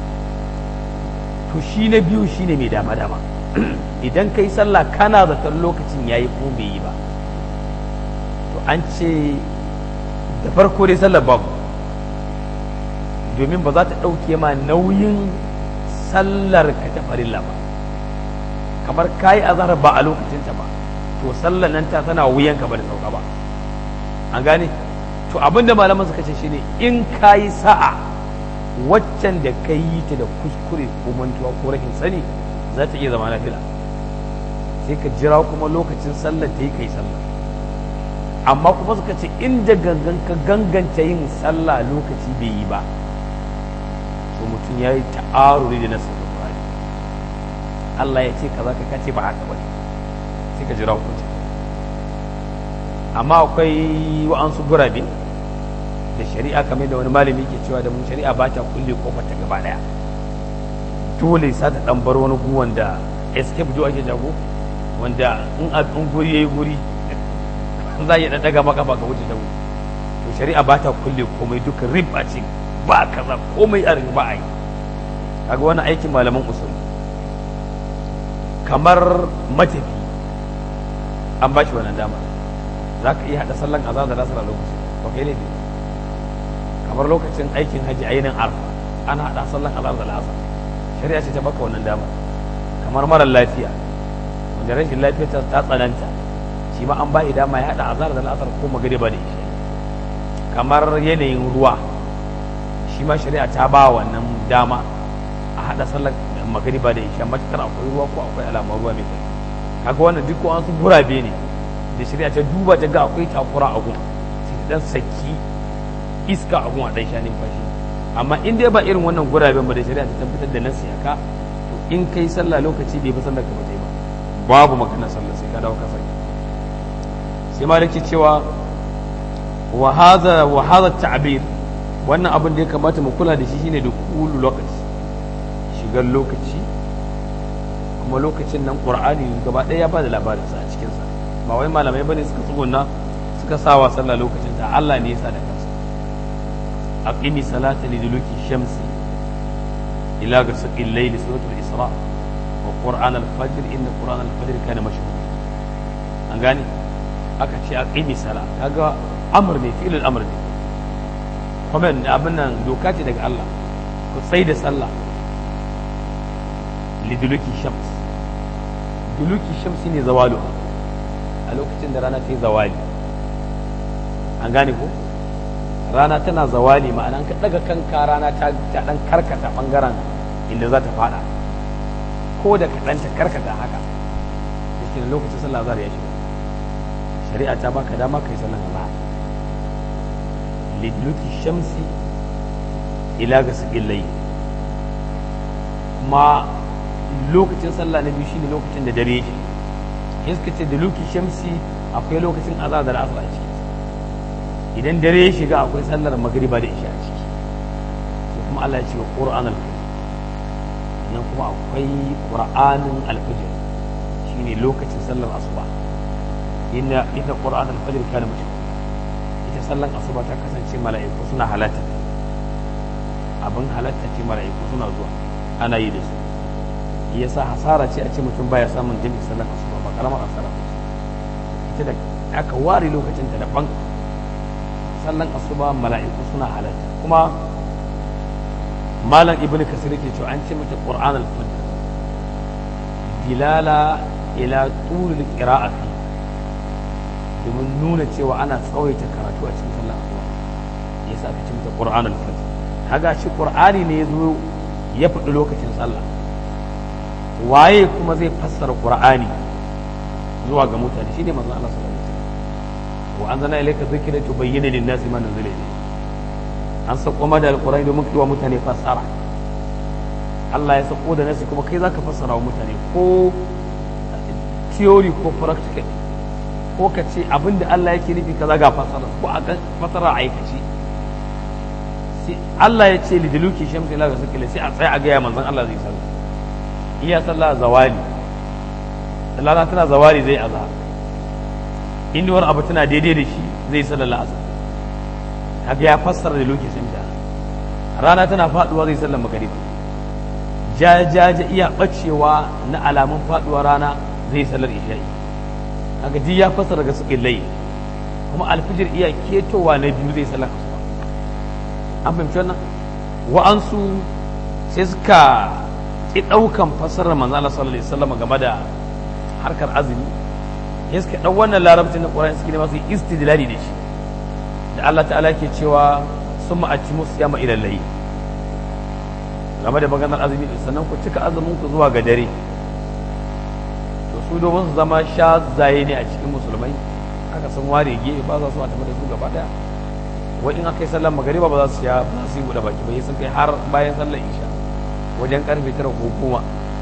to shi na biyu shi ne mai dama dama idan ka yi sallah kana zaton lokacin ya yi ko bai yi ba to an ce da farko dai sallar babu domin ba za ta ɗauke ma nauyin sallar ka ta farilla ba kamar ka yi azhar ba a lokacinta ba to sallar nan ta tana wuyanka ba da sauka ba an gane to abinda malaman suka ce shine in ka yi sa'a waccan da ka yi ta da kuskure ko mantuwa ko rashin sani za ta iya zama nafila sai ka jira kuma lokacin sallar ta yi kai sallah amma kuma suka ce inda gangan ka ganganta yin sallah lokaci bai yi ba to mutum ya yi ta'aruri da nasu Qur'ani Allah ya ce kaza ka kace ba haka bane sai ka jira hukunci amma akwai wa'ansu gurabe da shari'a kamar da wani malami ke cewa da mun shari'a ba ta kulle kofar ta gaba daya dole sa ta dan bar wani gu wanda escape do ake jago wanda in a in guri yayi guri za ya dan daga maka ba ka wuce jago to shari'a ba ta kulle komai duka rib a ce ba kaza komai a riba a yi kaga wani aikin malaman usul kamar matafi an ba shi wannan dama za ka iya haɗa sallan azhar da lasar a lokaci ba kai laifi kamar lokacin aikin haji a yinin arfa ana haɗa sallan azhar da lasar shari'a ce ta baka wannan dama kamar mara lafiya wanda rashin lafiya ta tsananta shi ma an ba shi dama ya haɗa azhar da lasar ko magariba da isha kamar yanayin ruwa shi ma shari'a ta ba wannan dama a haɗa sallan magariba da isha matakar akwai ruwa ko akwai alamar ruwa mai kai kaga wannan duk an su gurabe ne da shari'a ta duba ta ga akwai takura a gun sai ta dan saki iska a gun a dan sha numfashi amma in dai ba irin wannan guraben ba da shari'a ta tabbatar da nasi haka in kai sallah lokaci bai fi sallar ka ba ta yi ba babu magana sallah sai ka dawo ka sake sai ma yake cewa wa hadha wa hadha ta'bir wannan abin da ya kamata mu kula da shi shine da kulu lokaci shigar lokaci kuma lokacin nan qur'ani gaba ɗaya ya ba da labarin sa a cikin sa ba wai malamai bane suka tsuguna suka sawa sallah lokacin ta Allah ne ya sa da kansa aqimi salata liduluki shamsi ila ghasaqil layl suratul isra wa qur'an al-fajr inna qur'an al-fajr kana mashhur an gane aka ce aqimi sala kaga amr ne fi'il al-amr ne kuma abin nan doka ce daga Allah ku tsai da sallah liduluki shams duluki shams ne zawalu a lokacin da rana ta yi zawali an gane ko rana tana zawali ma'ana ka daga kanka rana ta dan karkata bangaren inda za ta fada ko da kaɗan ta karkata haka da ke lokacin sallah zara ya shiga shari'a ta baka dama kai sallan azhar lidluki shamsi ila ga sigillai kuma lokacin sallah na biyu shine lokacin da dare shi in suka ce da luki shamsi akwai lokacin azhar da asar a ciki idan dare ya shiga akwai sallar magriba da isha a ciki sai kuma Allah ya ce wa qur'an al-fajr nan kuma akwai qur'anin al-fajr shine lokacin sallar asuba inna inna qur'an al-fajr kana mashhur ita sallan asuba ta kasance mala'iku suna halatta abin halatta ce mala'iku suna zuwa ana yi da su yasa hasara ce a ce mutum baya samun jami'in sallan asuba ba karamar hasara ita da aka ware lokacin ta daban sallan asuba mala'iku suna halatta kuma malam ibnu kasir yake cewa an ce mata qur'an al-fajr dilala ila tulul qira'ati domin nuna cewa ana tsawaita karatu a cikin sallar asuba yasa aka ce mata qur'an al-fajr kaga shi qur'ani ne yazo ya faɗi lokacin sallah waye kuma zai fassara qur'ani zuwa ga mutane shine manzon Allah sallallahu alaihi wasallam wa anzalna ilayka dhikra tubayyana lin-nasi ma nuzila ilayhi an sako ma da alqur'ani domin kai wa mutane fassara Allah ya sako da nasi kuma kai zaka fassara wa mutane ko theory ko practical ko ka ce abinda Allah yake nufi kaza ga fassara ko a fassara aikaci sai Allah ya ce lidiluki shamsi la ga sakila sai a tsaya a ga ya manzon Allah zai sallah iya sallah zawali rana tana zawali zai azhar inuwar abu tana daidai da shi zai sallar asar kaga ya fassara da lokacin da rana tana faduwa zai sallar magariba jajaja iya bacewa na alamun faduwa rana zai sallar isha'i kaga ji ya fassara ga suƙin layi kuma alfijir iya ketowa na biyu zai sallar asuba an fahimci wannan wa'ansu sai suka ki ɗaukan fassarar manzo Allah sallallahu alaihi wasallam game da harkar azumi ya suka ɗau wannan larabcin na ƙura'in suke ne masu istidlali da shi da Allah ta'ala ke cewa sun ma'aci musu yama ilallahi game da maganar azumi sannan ku cika azumin ku zuwa ga dare to su domin su zama sha zaye ne a cikin musulmai aka san ware gefe ba za su a tafi da su gaba daya wai in aka yi sallar magariba ba za su sha ba su yi buɗe baki ba sun kai har bayan sallar isha wajen karfe tara ko goma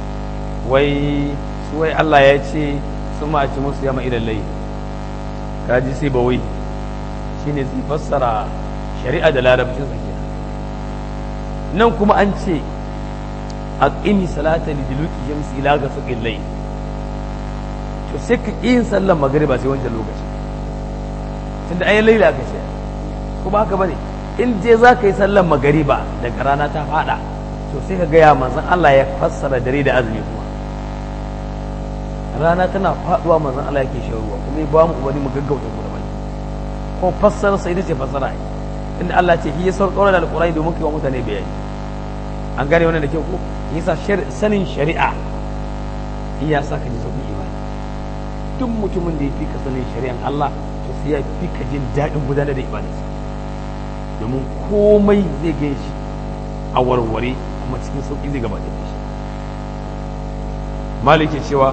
wai su wai Allah ya ce sun ma ci musu yama idan lai kaji sai ba wai shine zai fassara shari'a da larabcin sa nan kuma an ce aqimi salata li duluki shamsi ila ga suqil layl to sai ka yin sallar magriba sai wancan lokaci tunda ayi laila ka ce ko ba haka bane in je za ka yi sallar magariba daga rana ta fada to sai ka gaya manzon Allah ya fassara dare da azumi kuma rana tana faduwa manzon Allah yake shan ruwa kuma ya ba mu umarni mu gaggauta mu da baki ko fassara sai ce fassara ai inda Allah ce shi ya sauƙaura da alƙur'ani domin kai wa mutane bayani an gane wannan da kyau ko yasa sanin shari'a iya sa ka ji sauƙin imani duk mutumin da ya fi ka sanin shari'an Allah to sai ya fi ka jin daɗin gudanar da ibadarsa domin komai zai gan shi a warware kuma cikin sauƙi zai gabatar da shi malik ke cewa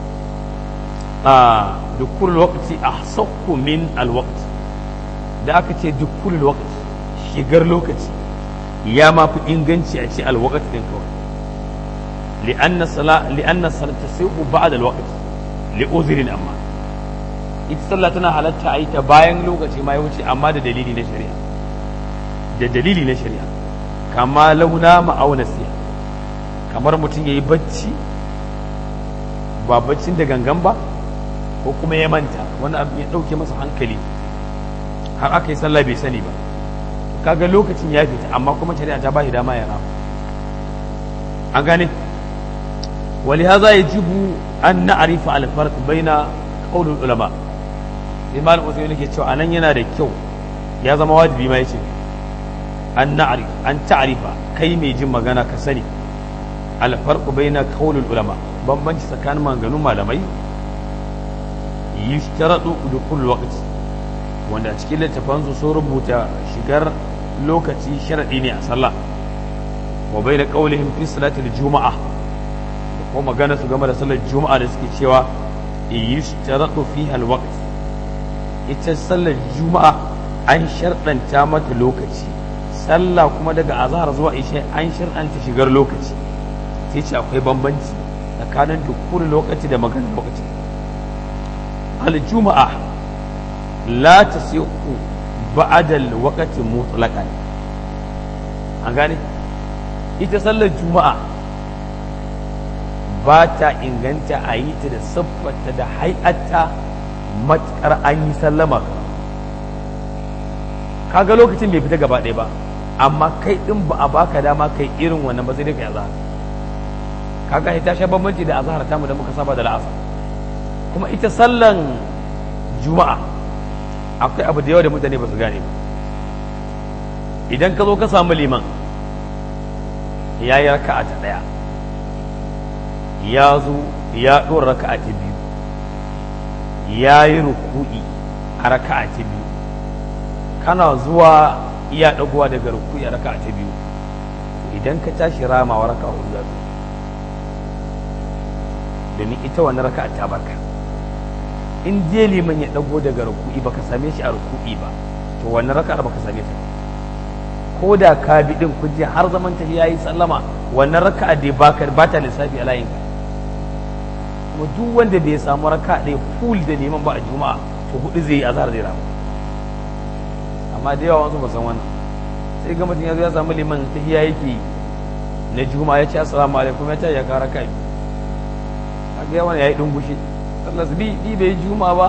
a dukkan lokaci a sauku min alwakt da aka ce dukkan lokaci shigar lokaci ya ma fi inganci a ce alwakt din kawai li'anna sala li'anna salata tasihu ba'da al-waqt li'udhrin amma ita sallah tana halatta a yi ta bayan lokaci ma ya wuce amma da dalili na shari'a da dalili na shari'a kama launa ma'auna siya kamar mutum ya yi bacci ba baccin da gangan ba ko kuma ya manta wani abu ya ɗauke masa hankali har aka yi sallah bai sani ba kaga lokacin ya fita amma kuma shari'a ta ba shi dama ya rama an gane ولهذا يجب أن نعرف الفرق بين قول العلماء imam usaimi yake cewa anan yana da kyau ya zama wajibi ma yace an na'rif an ta'rifa kai mai jin magana ka sani al farqu baina qawlul ulama bambanci tsakanin maganganun malamai yushtaradu dukul waqt wanda a cikin littafan su sun rubuta shigar lokaci sharadi ne a sallah wa baina qawlihim fi salati juma'a ko magana su game da sallar juma'a da suke cewa yushtaradu fiha al waqt ita sallar juma'a an sharɗanta mata lokaci sallah kuma daga azhar zuwa isha an sharɗanta shigar lokaci sai ce akwai bambanci tsakanin dukkan lokaci da maganar lokaci al-juma'a la tasihu ba'da al-waqti mutlaqan an gane ita sallar juma'a ba ta inganta a yi ta da siffarta da hay'atta matukar an yi sallama kaga lokacin bai fita gaba ɗaya ba amma kai ɗin ba a baka dama kai irin wannan ba sai dai kai azhar kaga ita sha bambanci da azhar ta mu da muka saba da la'asar kuma ita sallan juma'a akwai abu da yawa da mutane ba su gane ba idan ka zo ka samu liman ya yi raka'a ta ɗaya ya zo ya ɗora raka'a ta biyu ya yi ruku'i a raka'a ta biyu kana zuwa iya ɗagowa daga ruku'i a raka'a ta biyu idan ka tashi ramawa raka'a hudu za domin ita wani raka'a ta barka in je liman ya ɗago daga ruku'i baka same shi a ruku'i ba to wani raka'ar baka same ta ko da ka bi din kuje har zaman ta yayi sallama wannan raka'a da baka ba ta lissafi a layin ka kuma duk wanda bai samu raka ɗaya full da neman ba a juma'a to hudu zai yi azhar zai ramu amma da yawa wasu ba san wannan sai ga mutum ya zo ya samu liman tahiya yake na juma'a ya ce assalamu alaikum ya ce ya kara kai kaga yawan yayi dungushi sallas bi bi bai juma'a ba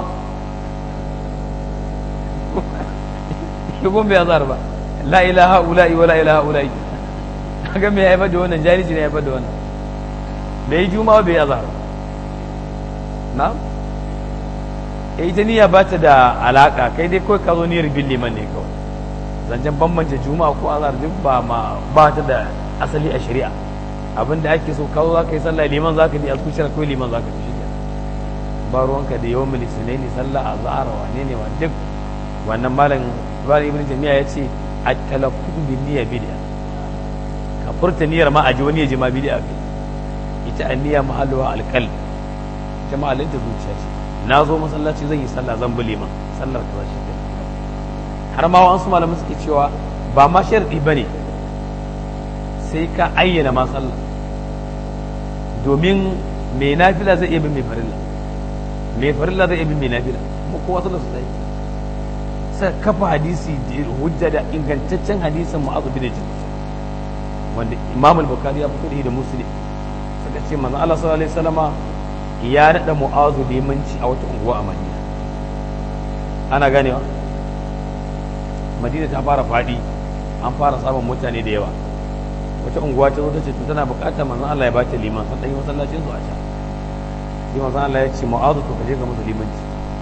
shi gon bai azhar ba la ilaha ula'i wa la ilaha ula'i kaga me ya haifar da wannan jahilci ne ya haifar da wannan bai juma'a bai azhar ba na ita niyya ba ta da alaka kai dai kawai ka zo niyyar bin liman ne kawai zancen bambance juma'a ko azhar duk ba ma ba ta da asali a shari'a abin da ake so kawo za ka yi sallah liman za ka bi a zuciyar kawai liman za ka bi shi ba ruwanka da yawan milisine ne sallah azhar wane ne wa duk wannan malam ibn ibn jami'a ya ce at-talaffuz bin niyya bid'a ka furta niyyar ma a ji wani ya ji ma bid'a kai ita an-niyya mahalluha al-qalb jama'alin ta zuciya ce na zo masallaci zan yi sallah zan bi liman sallar kaza shi ke har ma wasu malamai suke cewa ba ma sharadi bane sai ka ayyana ma sallah domin mai nafila zai iya bin mai farilla mai farilla zai iya bin mai nafila kuma kowa sallar su ta yi sai kafa hadisi hujja da ingantaccen hadisin mu'azu bin jabal wanda imam al-bukhari ya fito da muslim suka ce manzo Allah sallallahu alaihi wasallama ya naɗa mu'azu limanci a wata unguwa a madina ana ganewa madina ta fara faɗi an fara samun mutane da yawa wata unguwa ta zo ta ce tana buƙatar manzon Allah ya ba ta liman san ɗan yi masallacin su a can sai manzon Allah ya ce mu'azu to kaje ga masa limanci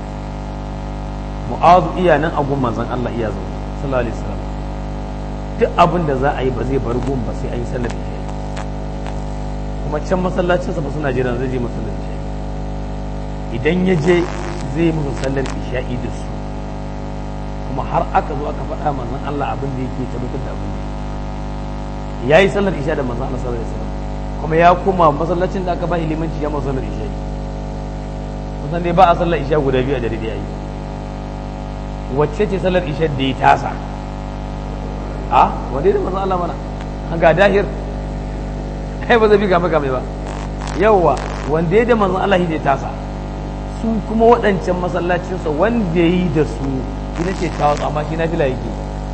mu'azu iya nan a gun manzon Allah iya zo sallallahu alaihi wasallam duk abin da za a yi ba zai bar gun ba sai an yi sallar isha kuma can masallacinsa ba suna jiran zai je masallaci idan ya je zai musu sallar isha'i da su kuma har aka zo aka faɗa manzon Allah abin da yake tabbatar da abin da ya yi sallar isha da manzon Allah sallallahu alaihi wasallam kuma ya koma masallacin da aka ba limanci ya masa sallar isha kusan dai ba a sallar isha guda biyu a dare da yayi wacce ce sallar isha da ya tasa a wanda da manzon Allah mana an ga dahir kai ba zai bi game game ba yawa wanda ya da manzon Allah ya tasa su kuma waɗancan masallacinsa wanda ya yi da su ita ce ta wasu amma shi na fila yake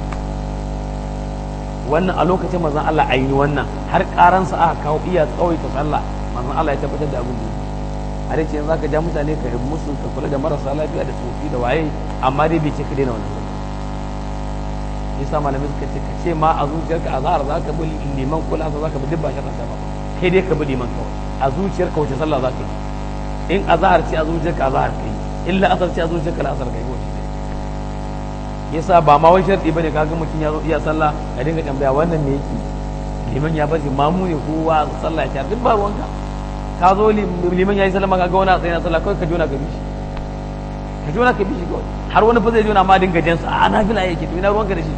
wannan a lokacin manzon Allah a yi wannan har karansa aka kawo iya tsawaita sallah manzon Allah ya tabbatar da abin da yake a dai ce yanzu zaka ja mutane ka yi musu ka kula da marasa lafiya da tsofi da waye amma dai bai ce ka daina wannan yasa malamai suka ce ka ce ma a zuciyarka a zahar za ka bi liman kula za ka bi duk ba shaɗan ba kai dai ka bi liman kawai a zuciyarka wace sallah za ka yi in a zahar ce a zuciyarka a zahar ka yi in la'asar ce a zuciyarka la'asar ka yi wace ne yasa ba ma wai sharɗi bane kaga mutum ya zo iya sallah ka dinga tambaya wannan me yake liman ya bace mamu ne kowa sallah ya duk ba ruwanka ka zo liman ya yi sallama ka ga wani a tsaye na sallah kawai ka jona ka bi shi ka jona ka bi shi kawai har wani fa zai jona ma dinga jansa a na fila yake to ina ruwanka da shi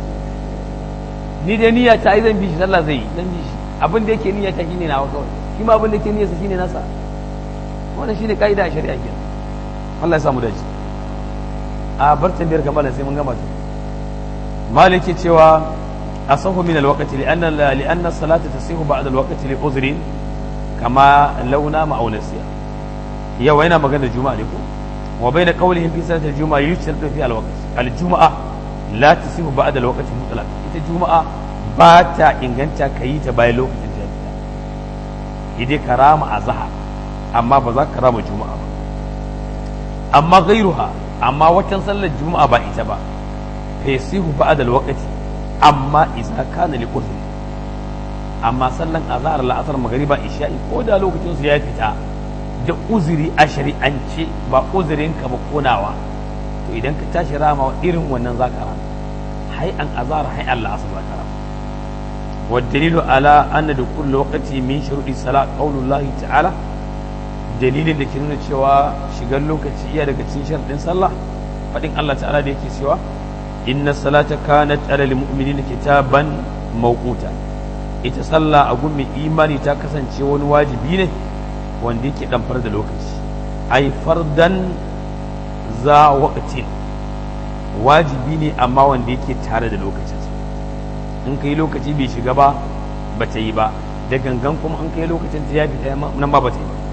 ni dai niyya ta ai zan bi shi sallah zai yi zan bi shi abin da yake niyya ta shine nawa kawai shi ma abin da yake niyyarsa shine nasa wannan shine kaida a shari'a kenan Allah ya samu dace a bar tambayar ga malam sai mun gama ta maliki cewa asahu min alwaqti li anna li anna salata tasihu ba'da alwaqti li uzrin kama launa ma aunasiya yau yana magana juma'a ne ko wa bayna qawlihim fi salati aljuma'a yushratu fi alwaqt aljuma'a la tasihu ba'da alwaqti mutlaq ita juma'a ba ta inganta kayi ta bayan lokacin ta fita idai karama azhar amma ba za ka rama juma'a ba amma gairuha amma watan sallar juma'a ba ita ba fesihu ba'da alwaqti amma idza kana li uzri amma sallan azhar la'asar magriba isha'i ko da lokacin su ya fita da uzuri a shari'ance ba uzurin ka ba konawa to idan ka tashi rama irin wannan zaka rama hay an azhar hay an la'asar zaka rama والدليل على أن دخول الوقت من شروط الصلاة قول الله تعالى dalilin da ke nuna cewa shigar lokaci iya daga cikin sharɗin sallah faɗin Allah ta'ala da yake cewa inna salata kanat ala lil mu'minina kitaban mawquta ita sallah a gun mai imani ta kasance wani wajibi ne wanda yake damfar da lokaci ai fardan za waqtin wajibi ne amma wanda yake tare da lokacin in kai lokaci bai shiga ba ba ta yi ba da gangan kuma in kai lokacin ta ya fita nan ba ba ta yi ba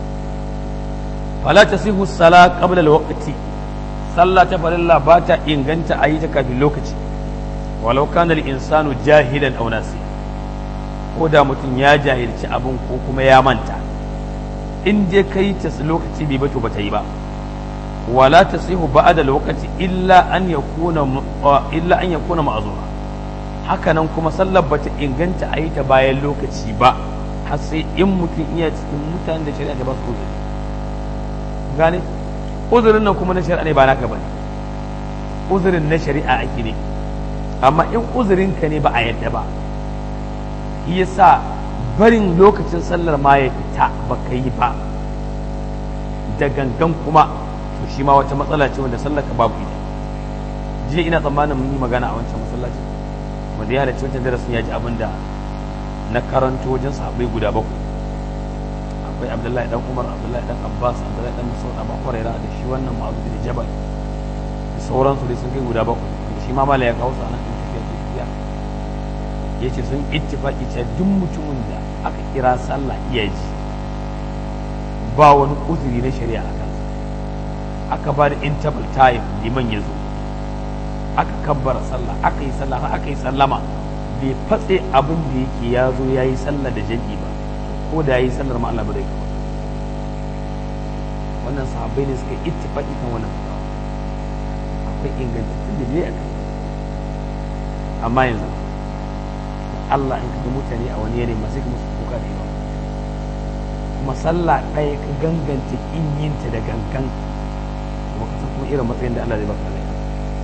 fala tasihu sala qabla alwaqti sallah ta farilla ba ta inganta a yi ta kafin lokaci walau kana insanu jahilan aw nasi ko da mutum ya jahilci abin ko kuma ya manta in dai kai ta lokaci bai bato bata yi ba wala tasihu ba'da alwaqti illa an yakuna illa an yakuna ma'zura hakanan kuma sallar bata inganta a yi ta bayan lokaci ba har sai in mutum iya cikin mutanen da shari'a ta ba su uzuri gane uzurin nan kuma na shari'a ne ba naka bane uzurin na shari'a ake ne amma in uzurin ka ne ba a yadda ba yasa barin lokacin sallar ma ya fita ba ka yi ba da gangan kuma to shi ma wata matsala ce wanda sallar ka babu ita jiya ina tsammanin mun yi magana a wancan masallaci wanda ya halarci wancan darasin ya ji abin da na karanto wajen sahabbai guda bakwai akwai abdullahi dan umar abdullahi dan abbas abdullahi dan musaud abu huraira da shi wannan ma'azu da jabal da sauransu dai sun kai guda bakwai da shi ma mala ya kawo su anan in tafiya ce tafiya ya ce sun ittifaki ce duk mutumin da aka kira sallah iya ji ba wani uzuri na shari'a a kansa aka ba da interval time liman ya zo aka kabbara sallah aka yi sallah aka yi sallama bai fatse abin da yake ya zo ya yi sallah da jam'i ba ko da ya yi sallar ma Allah ba zai kawo wannan sahabbai ne suka ittifaqi kan wannan fatawa akwai ingantattun da a kan amma yanzu Allah in kaga mutane a wani yanayi masu kuma su kuka da yawa kuma sallah ɗaya ka ganganta in yinta da gangan kuma ka san kuma irin matsayin da Allah zai baka rai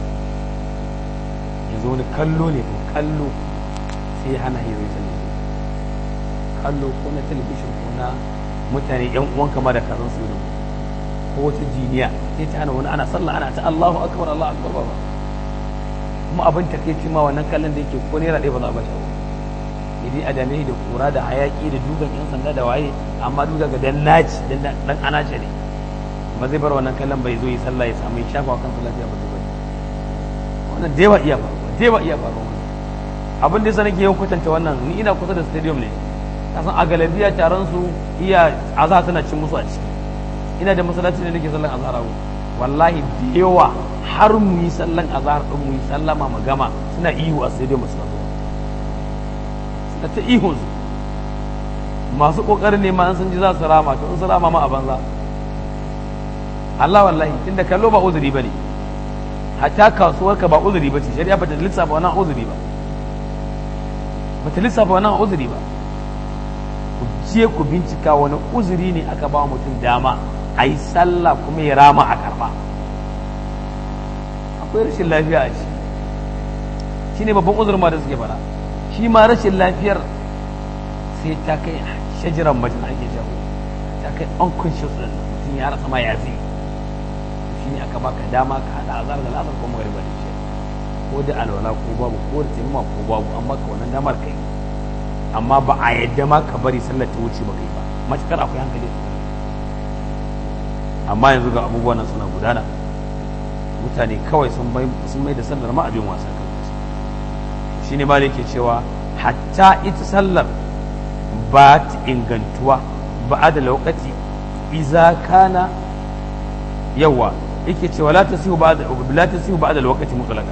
yanzu wani kallo ne ko kallo sai hana yi zai sallah kallo ko na talabishin ko na mutane yan uwan kama da kasan su ko wata jiniya sai ta hana wani ana sallah ana ta Allahu akbar Allahu akbar ba kuma abin takeici ma wannan kallon da yake ko naira ɗaya ba za a bashi ba idan adame da kura da hayaki da dugan yan sanda da waye amma duka ga dan naci dan dan anace ne ba zai bar wannan kallon bai zo yi sallah ya samu shafa kan sallah ya ba zai bari wannan da yawa iya faruwa da yawa iya faruwa abin da yasa nake yawan kwatanta wannan ni ina kusa da stadium ne kasan a galabiya taron su iya azhar tana cin musu a ciki ina da masallaci da nake sallan azhar a wallahi da yawa har mu yi sallan azhar din mu yi sallama mu gama suna ihu a sai dai masu suna ta ihun su masu kokarin ne ma an sun ji za su rama to in su rama ma a banza Allah wallahi tunda kallo ba uzuri bane hatta kasuwarka ba uzuri ba ce shari'a ba ta lissafa wannan uzuri ba ba ta lissafa wannan uzuri ba ku je ku bincika wani uzuri ne aka ba mutum dama a yi sallah kuma ya rama a karba akwai rashin lafiya a shi shi ne babban uzurin ma da suke fara shi ma rashin lafiyar sai ta kai shajiran majina ake jawo ta kai unconscious din mutum ya rasa ma ya zai shi ne aka baka dama ka hada azar da lasar ko magariba da shi ko da alwala ko babu ko da taimama ko babu amma ka wannan damar kai amma ba a yadda ma ka bari sallar ta wuce ba kai ba matukar akwai hankali amma yanzu ga abubuwan nan suna gudana mutane kawai sun mai da sallar ma abin wasa kan shi ne ma da yake cewa hatta ita sallar ba ta ingantuwa ba da lokaci iza kana yawa yake cewa la tasihu ba da la tasihu ba da lokaci mutlaqan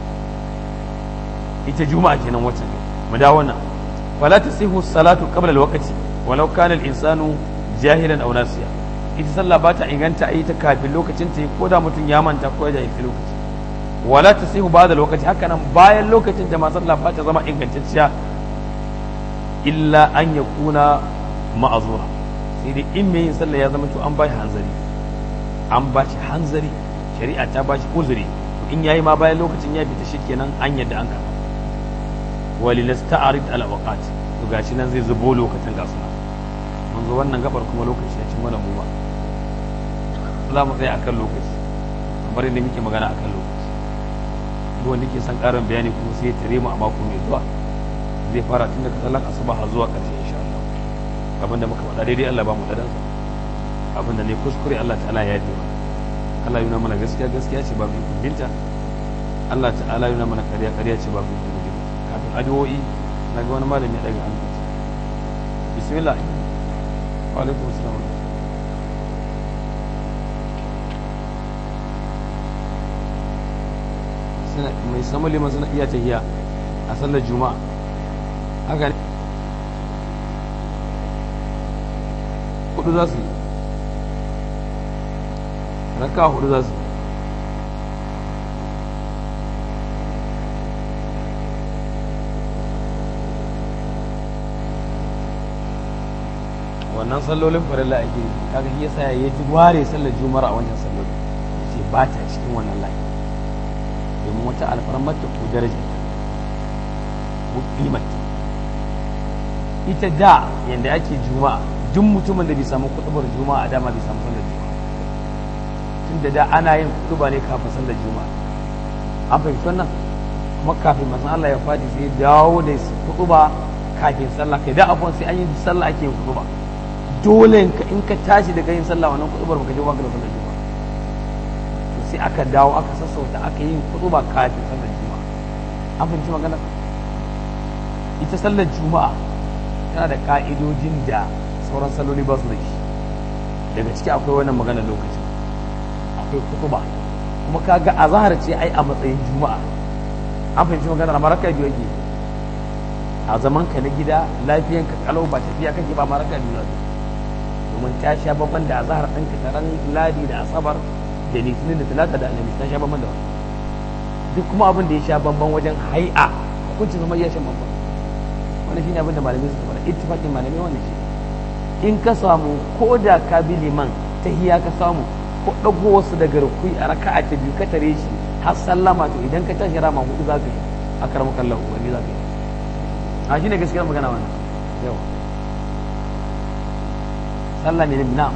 ita juma'a kenan wacce mu dawo nan wala tasihu salatu qabla alwaqti walau kana al-insanu jahilan aw nasiya ita sallah ba ta inganta a yi ta kafin lokacin ta ko da mutum ya manta ko ya jahilci lokaci wala ta sihu ba da lokaci haka nan bayan lokacin da ma sallah ba ta zama ingantacciya illa an ya kuna ma'azura sai dai in mai yin sallah ya zama to an ba shi hanzari an ba shi hanzari shari'a ta ba shi uzuri to in yayi ma bayan lokacin ya fita shikenan an yadda an karba walilas ta'arid al awqat to gashi nan zai zubo lokacin gasu mun zo wannan gabar kuma lokaci ya ci mana mu ba za mu tsaya akan lokaci kamar yadda muke magana akan lokaci duk wanda ke son karin bayani kuma sai ya tare mu a mako mai zuwa zai fara tun daga sallar asuba har zuwa ƙarshe insha Allah abin da muka faɗa daidai Allah ba mu da dansa abin da ne kuskure Allah ta'ala ya yi mana Allah yana mana gaskiya gaskiya ce ba mu kundinta Allah ta'ala yana mana ƙarya ƙarya ce ba mu kundinta kafin addu'o'i na ga wani malami ya daga hannu bismillah wa alaikum assalam mai samun liman suna iya tahiya a sallar juma'a haka ne hudu za su yi raka hudu za su yi wannan sallolin farilla ake yi kaga shi yasa ya ji ware sallar juma'a a wancan sallolin ya ce ba ta cikin wannan layi domin wata alfarmar ta ko daraja ko kimar ita da yanda ake juma'a duk mutumin da bai samu kutubar juma'a a dama bai samu sallar juma'a tun da da ana yin kutuba ne kafin sallar juma'a an fahimci wannan kuma kafin masan Allah ya fadi sai dawo da kutuba kafin sallah kai da abuwan sai an yi sallah ake yin kutuba dole in ka tashi daga yin sallah wannan kutubar baka je ba ka da sallar juma'a sai aka dawo aka sassauta aka yi kutuba kafin sallar juma'a an fahimci magana ita sallar juma'a tana da ka'idojin da sauran saloli ba su da shi daga ciki akwai wannan magana lokaci akwai kutuba kuma kaga azhar ce ai a matsayin juma'a an fahimci magana amma raka biyu yake a zaman ka na gida lafiyan ka kalau ba tafiya kake ba ma raka biyu yake domin ta sha babban da azhar ɗin ka taron ladi da asabar da litinin da talata da alhamis ta sha babban da wani duk kuma abin da ya sha bamban wajen hai'a hukuncin zama ya sha bamban wani shine abin da malamai suka faɗa ittifaqin malamai wannan shi in ka samu ko da ka bi liman ta hiya ka samu ko ɗago wasu daga rukui a raka'a ta biyu ka tare shi har sallama to idan ka tashi rama hudu za ka yi a karamu kallon wani za ka yi a shi ne gaskiyar magana wannan yawa sallah ne na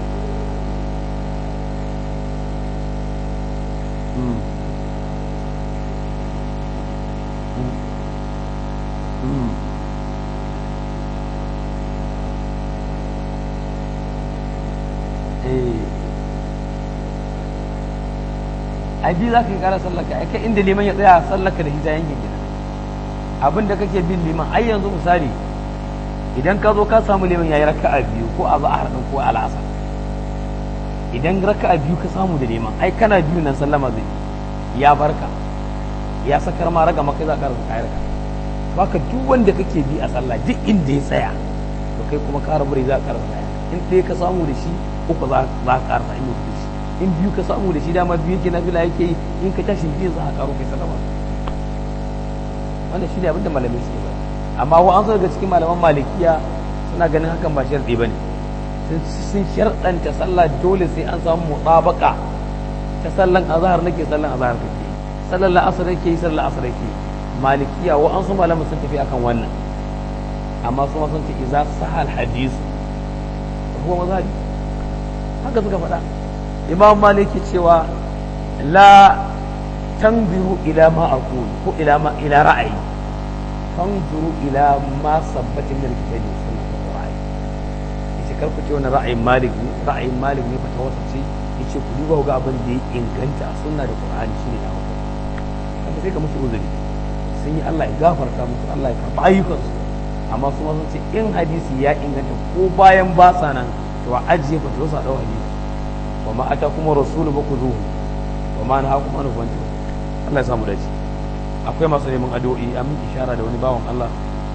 ai bi za ka yi kara sallaka ai kai inda liman ya tsaya sallaka da hita yankin gida abin da kake bin liman ai yanzu misali idan ka zo ka samu liman yayi raka'a biyu ko a zahar din ko al'asar idan raka'a biyu ka samu da liman ai kana biyu nan sallama zai ya barka ya sakar ma raga maka za ka rasa kayar ka baka duk wanda kake bi a sallah duk inda ya tsaya to kai kuma ka rabu za ka rasa kayar in ɗaya ka samu da shi uku za ka karasa in da shi in biyu ka samu da shi dama biyu yake nafila yake yi in ka tashi biyu za ka karo kai sallama wannan shi ne abinda malamai suke ba amma wa an daga cikin malaman malikiya suna ganin hakan ba sharɗi ba ne sun sharɗanta sallah dole sai an samu mutabaka ta sallan azhar nake sallan azhar kake sallan la'asar yake yi sallan la'asar yake malikiya wa an su malaman sun tafi akan wannan amma su ma sun ce idza sahal hadith huwa mazhabi haka suka faɗa imam maliki cewa la tanziru ila ma aqul ko ila ma ila ra'ayi tanzuru ila ma sabbata min alkitabi sunnah wa ra'ayi yace kar ku ce wannan ra'ayin malik ne ra'ayin malik ne fata wasa ce yace ku duba ga abin da ya inganta a sunna da qur'ani shine da hukumi kaga sai ka musu uzuri sun yi Allah ya gafarta musu Allah ya karba ayyukansu amma su ma sun ce in hadisi ya inganta ko bayan ba sa nan to a ajiye fa to sa dau hadisi wa ma atakum rasulu ba ku zuhu wa ma nahakum an fantu Allah ya samu dace akwai masu neman addu'o'i an min ishara da wani bawan Allah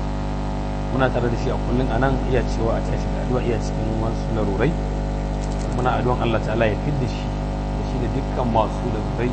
muna tare da shi a kullun anan iya cewa a tashi da addu'a iya cikin wasu larurai muna addu'an Allah ta'ala ya fidda shi da shi da dukkan masu larurai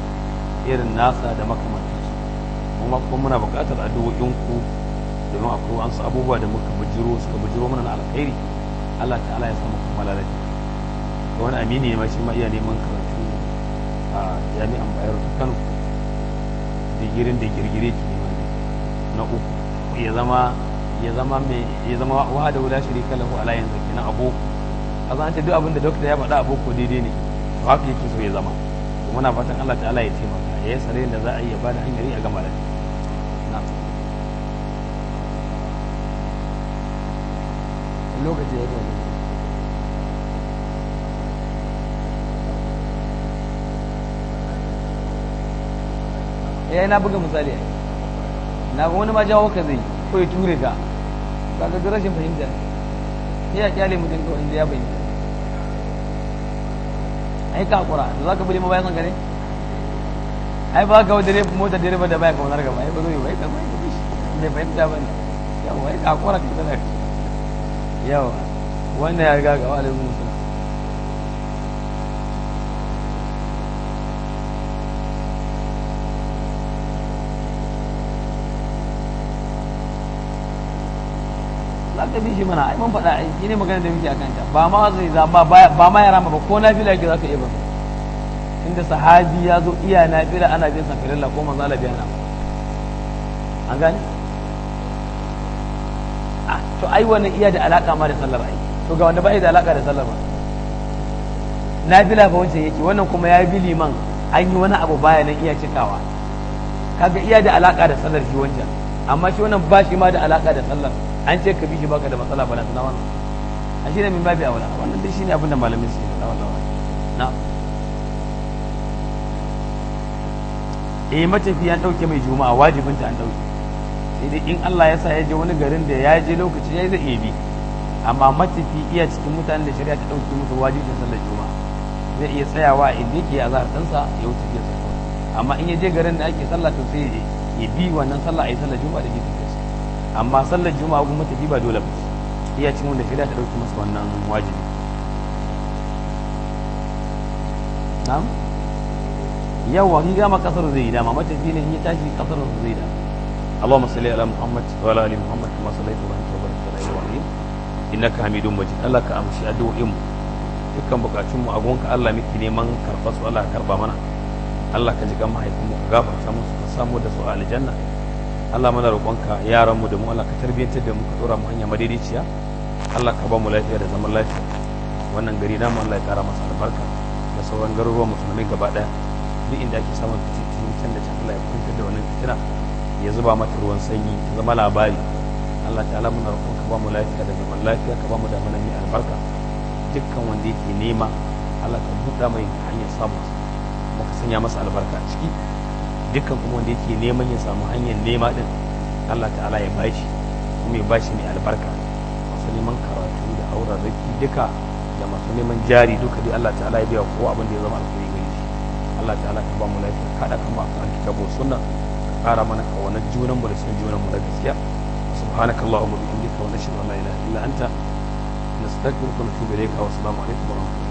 irin nasa da makamantansu kuma kuma muna buƙatar addu'o'inku domin akwai wasu abubuwa da muka bujiro suka bujiro mana na alkhairi Allah ta'ala ya samu kammala da ga wani amini ne ma shi ma iya neman karatu a jami'an bayar da Kano digirin da girgire ke neman na uku ya zama ya zama mai ya zama wahada wala shirika lahu ala yanzu kenan aboko azan ce duk abin da dokta ya faɗa aboko daidai ne to haka yake so ya zama muna fatan Allah ta'ala ya taimaka ya yi sare da za a yi ya bada hanyar a gama da na'am lokaci ya yi ya na buga misali na ga wani ma jawo ka zai ko ya ture ka ba ga rashin fahimta ne ya kyale mutum kawai inda ya bayyana ai ka hakura da za ka bude ma bayan san gane ai ba ka wadare mota direba da baya kamar gaba ai ba zo yi ba ai ka bai ka bishi bai fahimta ba ne yawa ai ka hakura ka tsara yawa wannan ya riga ga walin musu za ka bi shi mana ai mun faɗa ai ne magana da muke akan ta ba ma zai za ba ba ma ya rama ba ko na fila yake za ka iya ba inda sahabi ya zo iya na fila ana bin sa filalla ko manzo Allah biya na an gane to ai wannan iya da alaka ma da sallar ai to ga wanda ba da alaka da sallar ba nafila fa wancan yake wannan kuma ya bi liman an yi wani abu baya nan iya cikawa kaga iya da alaka da sallar shi wancan amma shi wannan ba shi ma da alaka da sallar an ce ka bi shi baka da matsala ba na tana wannan a shi ne min babi aula wannan dai shine abin da malamin su faɗa wallahi na eh matafiya an dauke mai juma'a wajibinta an dauke sai dai in Allah ya sa ya je wani garin da ya je lokaci ya zai iya bi amma matafi iya cikin mutanen da shari'a ta ɗauki musu wajibin sallar juma'a zai iya tsayawa inda yake a zahartansa ya wuce biya sa amma in ya je garin da ake sallah to sai ya ya bi wannan sallah a yi sallar juma'a da ke tafiya amma sallar juma'a kuma matafi ba dole ba iya cikin wanda shari'a ta ɗauki masa wannan wajibi na'am yawa ki gama kasar zai yi dama matafi ne in ya tashi kasar zai dama اللهم صل على محمد وعلى ال محمد كما صليت وباركت وباركت على ابراهيم انك حميد مجيد الله ka amshi addu'o'in mu dukkan bukatun mu a gonka Allah miki neman karɓar su Allah karba mana Allah ka ji kan mahaifin mu ka gafarta musu ka samu da su a aljanna Allah mana roƙonka yaran mu da mu Allah ka tarbiyyantar da mu ka dora mu hanya madaidaiciya Allah ka ba mu lafiya da zaman lafiya wannan gari namu Allah ya kara masa albarka da sauran garuruwan musulmai gaba daya duk inda ake samun fitintunu can da can Allah ya kwantar da wannan fitina ya zuba mata ruwan sanyi ta zama labari Allah ta'ala muna roƙon ka ba mu lafiya da zaman lafiya ka ba mu da mana mai albarka dukkan wanda yake nema Allah ka buɗa mai hanyar samun kuma ka sanya masa albarka a ciki dukkan kuma wanda yake neman ya samu hanyar nema din Allah ta'ala ya bashi kuma ya bashi mai albarka masu neman karatu da auren raki duka da masu neman jari duka dai Allah ta'ala ya biya kowa abin da ya zama alkhairi gare shi Allah ta'ala ka ba mu lafiya kada kan ba kan kitabu sunna ka kara mana kawanar junan mu da son junan mu da gaskiya subhanaka allahumma bihamdika wa nashhadu an la ilaha illa anta nastaghfiruka wa natubu ilayka wa assalamu alaikum wa rahmatullahi